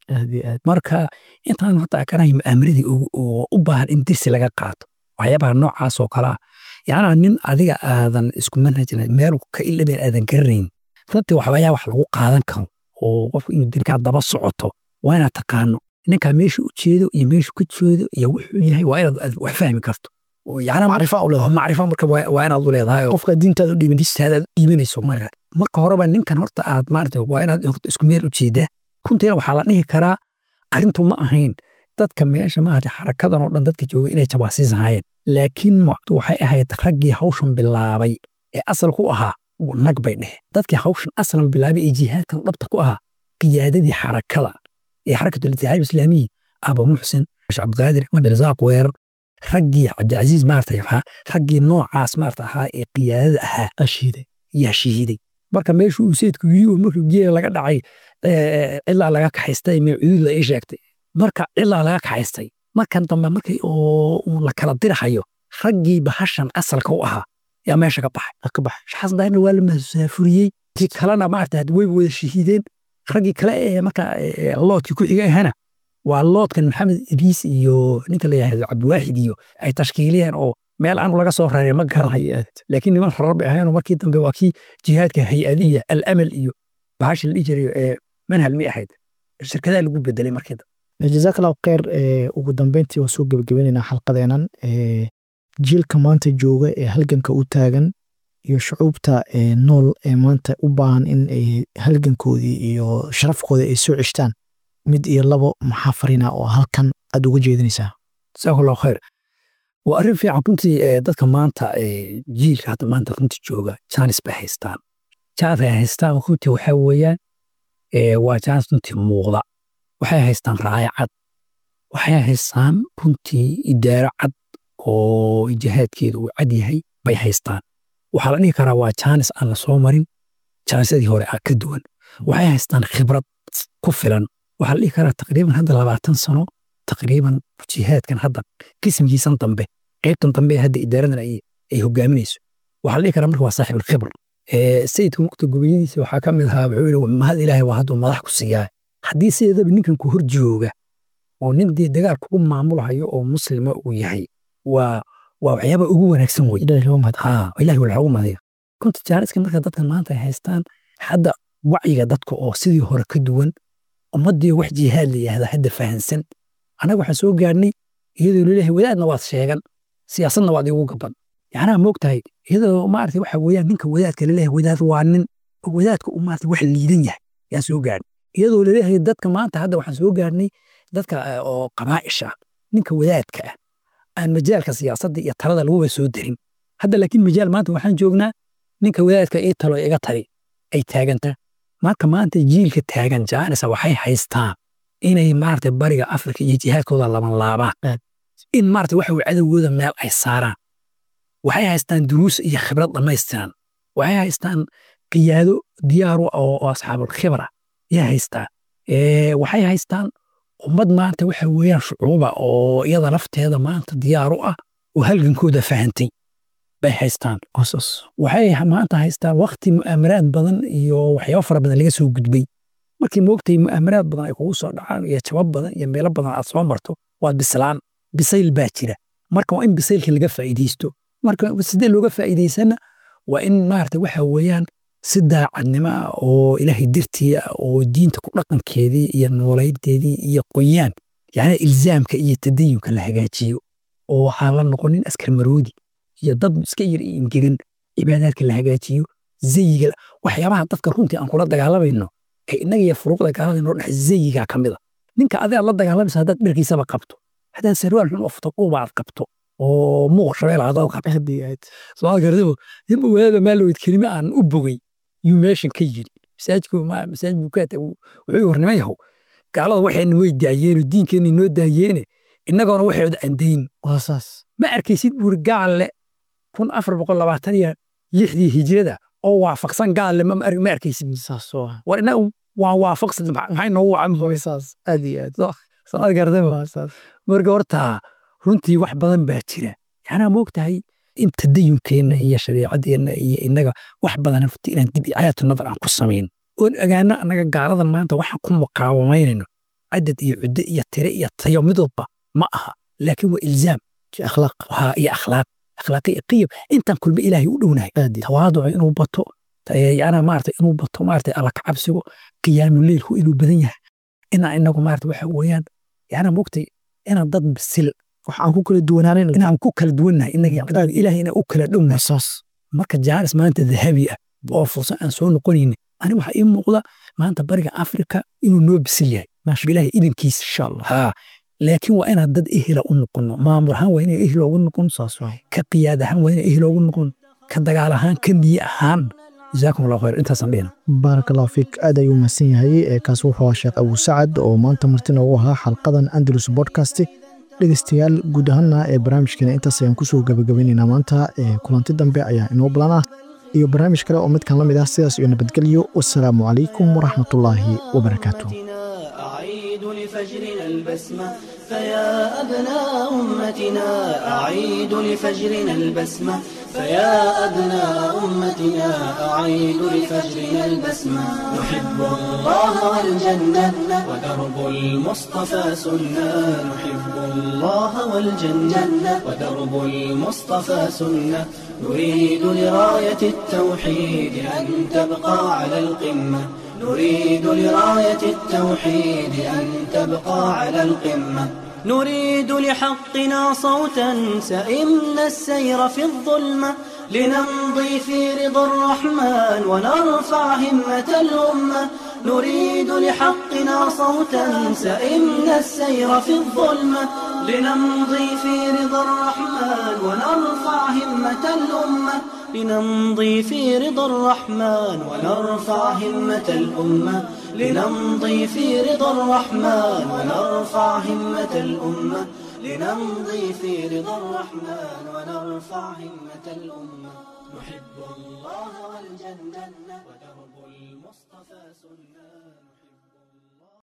marka intaan hadda akanahay mu'aamaradii oo u baahan in dirsi laga qaato waxyaabaha noocaas oo kalea yacnaa nin adiga aadan isku manhajna meel ka ilabeen aadan garanayn runtii waxbaayaa wax lagu qaadan karo oo qofku inuu dirkaa daba socoto waa inaad taqaano ninkaa meesha u jeedo iyo meeshu ka jeedo iyo wuxuu yahay waa inaad wax fahmi karto macrifa u leedahay macrifa marka waa inaad u leedahay oo qofka diintaada u dhiibin diintaadaad dhiibanayso marka marka horeba ninkan horta aad maarata waa inaad isku meel u jeedaa runtiina waxaa la dhihi karaa arrintu ma ahayn dadka meesha maarata xarakadan oo dhan dadka jooga inay jabaasiis ahaayeen laakiin waxay ahayd raggii hawshan bilaabay ee asalku ahaa nag bay dhehe dadkii hawshan aslan bilaabay ee jihaadkan dhabta ku ahaa qiyaadadii xarakada ee xarakatul itixaad islaamiyi aba muxsin cabdiqaadir cabdirasaaq weerar raggii cabdicasiis maarata raggii noocaas maarata ahaa ee qiyaadada ahaa ashiiday yaa shahiiday marka meeshu uu sayidku yii markuu geela laga dhacay cilaa laga kaxaystay mee cuduud la ii sheegtay marka cilaa laga kaxaystay markan dambe markii uu la kala dirahayo raggii bahashan asalka u ahaa yaa meesha ka baxay ka baxay shaxasan daahirna waa la masaafuriyey kii kalena maarata way wada shahiideen raggii kale ee marka loodkii ku xiga ahana waa loodkan maxamed idriis iyo ninka la yidhahdo cabdiwaaxid iyo ay tashkiiliyeen oo meel aanu laga soo raray ma garanayo laakiin niman xorar bay ahaynoo markii dambe waa kii jihaadka hay-adiya alamal iyo bahasha la dhihi jiray ee manhal mi ahayd shirkadaha lagu bedelay markii dambe jazaak allahu khayr ugu dambeyntii waa soo gebagabeynayna xalqadeenan jiilka maanta jooga ee halganka u taagan iyo shucuubta nool ee maanta u baahan in ay halgankoodii iyo sharafkooda ay soo ceshtaan mid iyo labo maxaa farina oo halkan aad uga jeedinaysaa jazaak allahu khayr waa arrin fiican runtii dadka maanta jiilka hadda maanta runtii jooga jaanis bay haystaan jaanis ay haystaan runtii waxaa weeyaan waa jaanis runtii muuqda waxay haystaan raaya cad waxay haystaan runtii idaaro cad oo jihaadkeeda uu cad yahay bay haystaan waxaa la dhihi karaa waa jaanis aan la soo marin jaanisadii hore ah ka duwan waxay haystaan khibrad ku filan waxaa la dhihi karaa taqriiban hadda labaatan sano taqriiban jihaadkan hadda qismkiisan dambe qaybtan dambe hadda idaaradan ay hogaaminayso waxaa la dhihi karaa marka waa saaxib alkhibr sayidka mukta gobeyadiisa waxaa ka mid ahaa wuxuu yidhi mahad ilaahay waa hadduu madax ku siiyaa haddii sideedaba ninkan ku hor jooga oo nin dee dagaal kugu maamulahayo oo muslima uu yahay waa waa waxyaaba ugu wanaagsan wey ilahi waa lagu mahadiya runta jaaniska marka dadkan maanta ay haystaan hadda wacyiga dadka oo sidii hore ka duwan ummaddii wax jihaad la yihahda hadda fahansan annaga waxaan soo gaarnay iyadoo laleeyahay wadaadna waad sheegan siyaasadna waad igu gaban yacnaa moogtahay iyadoo maarata waxa weeyaan ninka wadaadka laleeyahay wadaad waa nin wadaadka uu maarata wax liidan yahay yaan soo gaarnay iyadoo laleeyahay dadka maanta hadda waxaan soo gaarnay dadka oo qabaa'isha ninka wadaadka ah aan majaalka siyaasadda iyo talada laguba soo darin hadda laakiin majaal maanta waxaan joognaa ninka wadaadka ii talo iga tali ay taaganta marka maanta jiilka taagan jaanisa waxay haystaan inay maarata bariga afrika iyo jihaadkooda laban laabaan in maarata waxa weye cadowgooda meel ay saaraan waxay haystaan duruus iyo khibrad dhammaystiran waxay haystaan qiyaado diyaaru oo asxaabul khibra ayay haystaan waxay haystaan ummad maanta waxa weeyaan shucuuba oo iyada lafteeda maanta diyaaru ah oo halgankooda fahantay bay haystaan waxay maanta haystaan wakti mu'aamaraad badan iyo waxyaabo fara badan laga soo gudbay markii moogtay mu'aamaraad badan ay kugu soo dhacaan iyo jabab badan iyo meelo badan aad soo marto waad bislaan bisayl baa jira marka waa in bisaylka laga faa'iidaysto marka sidee looga faa'iidaysana waa in maarata waxa weeyaan si daacadnimo ah oo ilaahay dirtii ah oo diinta ku dhaqankeedii iyo noolaydeedii iyo qoyaan yacni ilzaamka iyo tadayunka la hagaajiyo oo waxaan la noqonin askar maroodi iyo dad iska yar iyo ingegan cibaadaadka la hagaajiyo zayiga waxyaabaha dadka runtii aan kula dagaalamayno ee innaga iyo furuuqda gaalada noo dhex zayigaa ka mid a ninka adiga la dagaalamaysa haddaad dharkiisaba qabto haddaad sarwaal xun oo futaquuba aad qabto oo muuq shabeel aad qabto soo gartabo ninba wadaada maalowed kelime aan u bogay yuu meeshan ka yiri masaajidku masaajid bukaata wuxuu warnima yahow gaalada waxayna way daayeenoo diinkeenna noo daayeene innagoona waxooda aan dayn ma arkaysid buuri gaalle kun afar boqol labaatan iyo lixdii hijrada oo waafaqsan gaalle ma arkaysid war innaga waa waafaqsan maxay noogu aad iyo aad soo gartaba marka horta runtii wax badan baa jira yanaa moogtahay in tadayunkeenna iyo shareecadeenna iyo innaga wax badan runtii inaan dib cayaatu nadar aan ku samayn oon ogaano annaga gaaladan maanta waxaan ku muqaawamaynayno cadad iyo cuddo iyo tire iyo tayo midwalba ma aha laakiin waa ilzaam akhlaaq iyo akhlaaq akhlaaqiya qiyam intaan kulba ilaahay u dhownahay tawaaduca inuu bato yana maarata inuu bato maarata alla ka cabsigo qiyaamu leylku inuu badan yahay inaan inagu maarata waxa weeyaan yana mogtay inaan dad bisil wax aan ku kala duwanaanin inaan ku kala duwannahay inaga ilaahay inaan u kala dhownahay saas marka jaaris maanta dahabi ah oo fursa aan soo noqonaynin ani waxaa ii muuqda maanta bariga afrika inuu noo bisil yahay bilaahi idankiisa insha allah haa laakiin waa inaan dad ehela u noqono maamul ahaan waa inay ehel ugu noqon saas waay ka qiyaad ahaan waa inay ehel ugu noqon ka dagaal ahaan ka niye ahaan jazaakum allahu khayr intaasaan dhihna baaraka allahu fiik aad ayuu mahadsan yahay ee kaas wuxuu ahaa sheekh abu sacad oo maanta martina ugu ahaa xalqadan andalus podcast dhegeystayaal guud ahaana ee barnaamijkeena intaas ayaan kusoo gabagabaynaynaa maanta ee kulanti dambe ayaa inoo balan ah iyo barnaamij kale oo midkan la mid ah sidaas iyo nabadgelyo wasalaamu calaykum waraxmatullaahi wabarakaatuh أعيد لفجرنا البسمة فيا أبناء أمتنا أعيد لفجرنا البسمة فيا أبناء أمتنا أعيد لفجرنا البسمة نحب الله والجنة ودرب المصطفى سنة نحب الله والجنة ودرب المصطفى سنة نريد لراية التوحيد أن تبقى على القمة نريد لراية التوحيد أن تبقى على القمة نريد لحقنا صوتا سئمنا السير في الظلمة لنمضي في رضا الرحمن ونرفع همة الأمة نريد لحقنا صوتا سئمنا السير في الظلمة لنمضي في رضا الرحمن ونرفع همة الأمة لنمضي في رضا الرحمن ونرفع همة الأمة لنمضي في رضا الرحمن ونرفع همة الأمة لنمضي في رضا الرحمن ونرفع همة الأمة نحب الله والجنة ودرب المصطفى سنة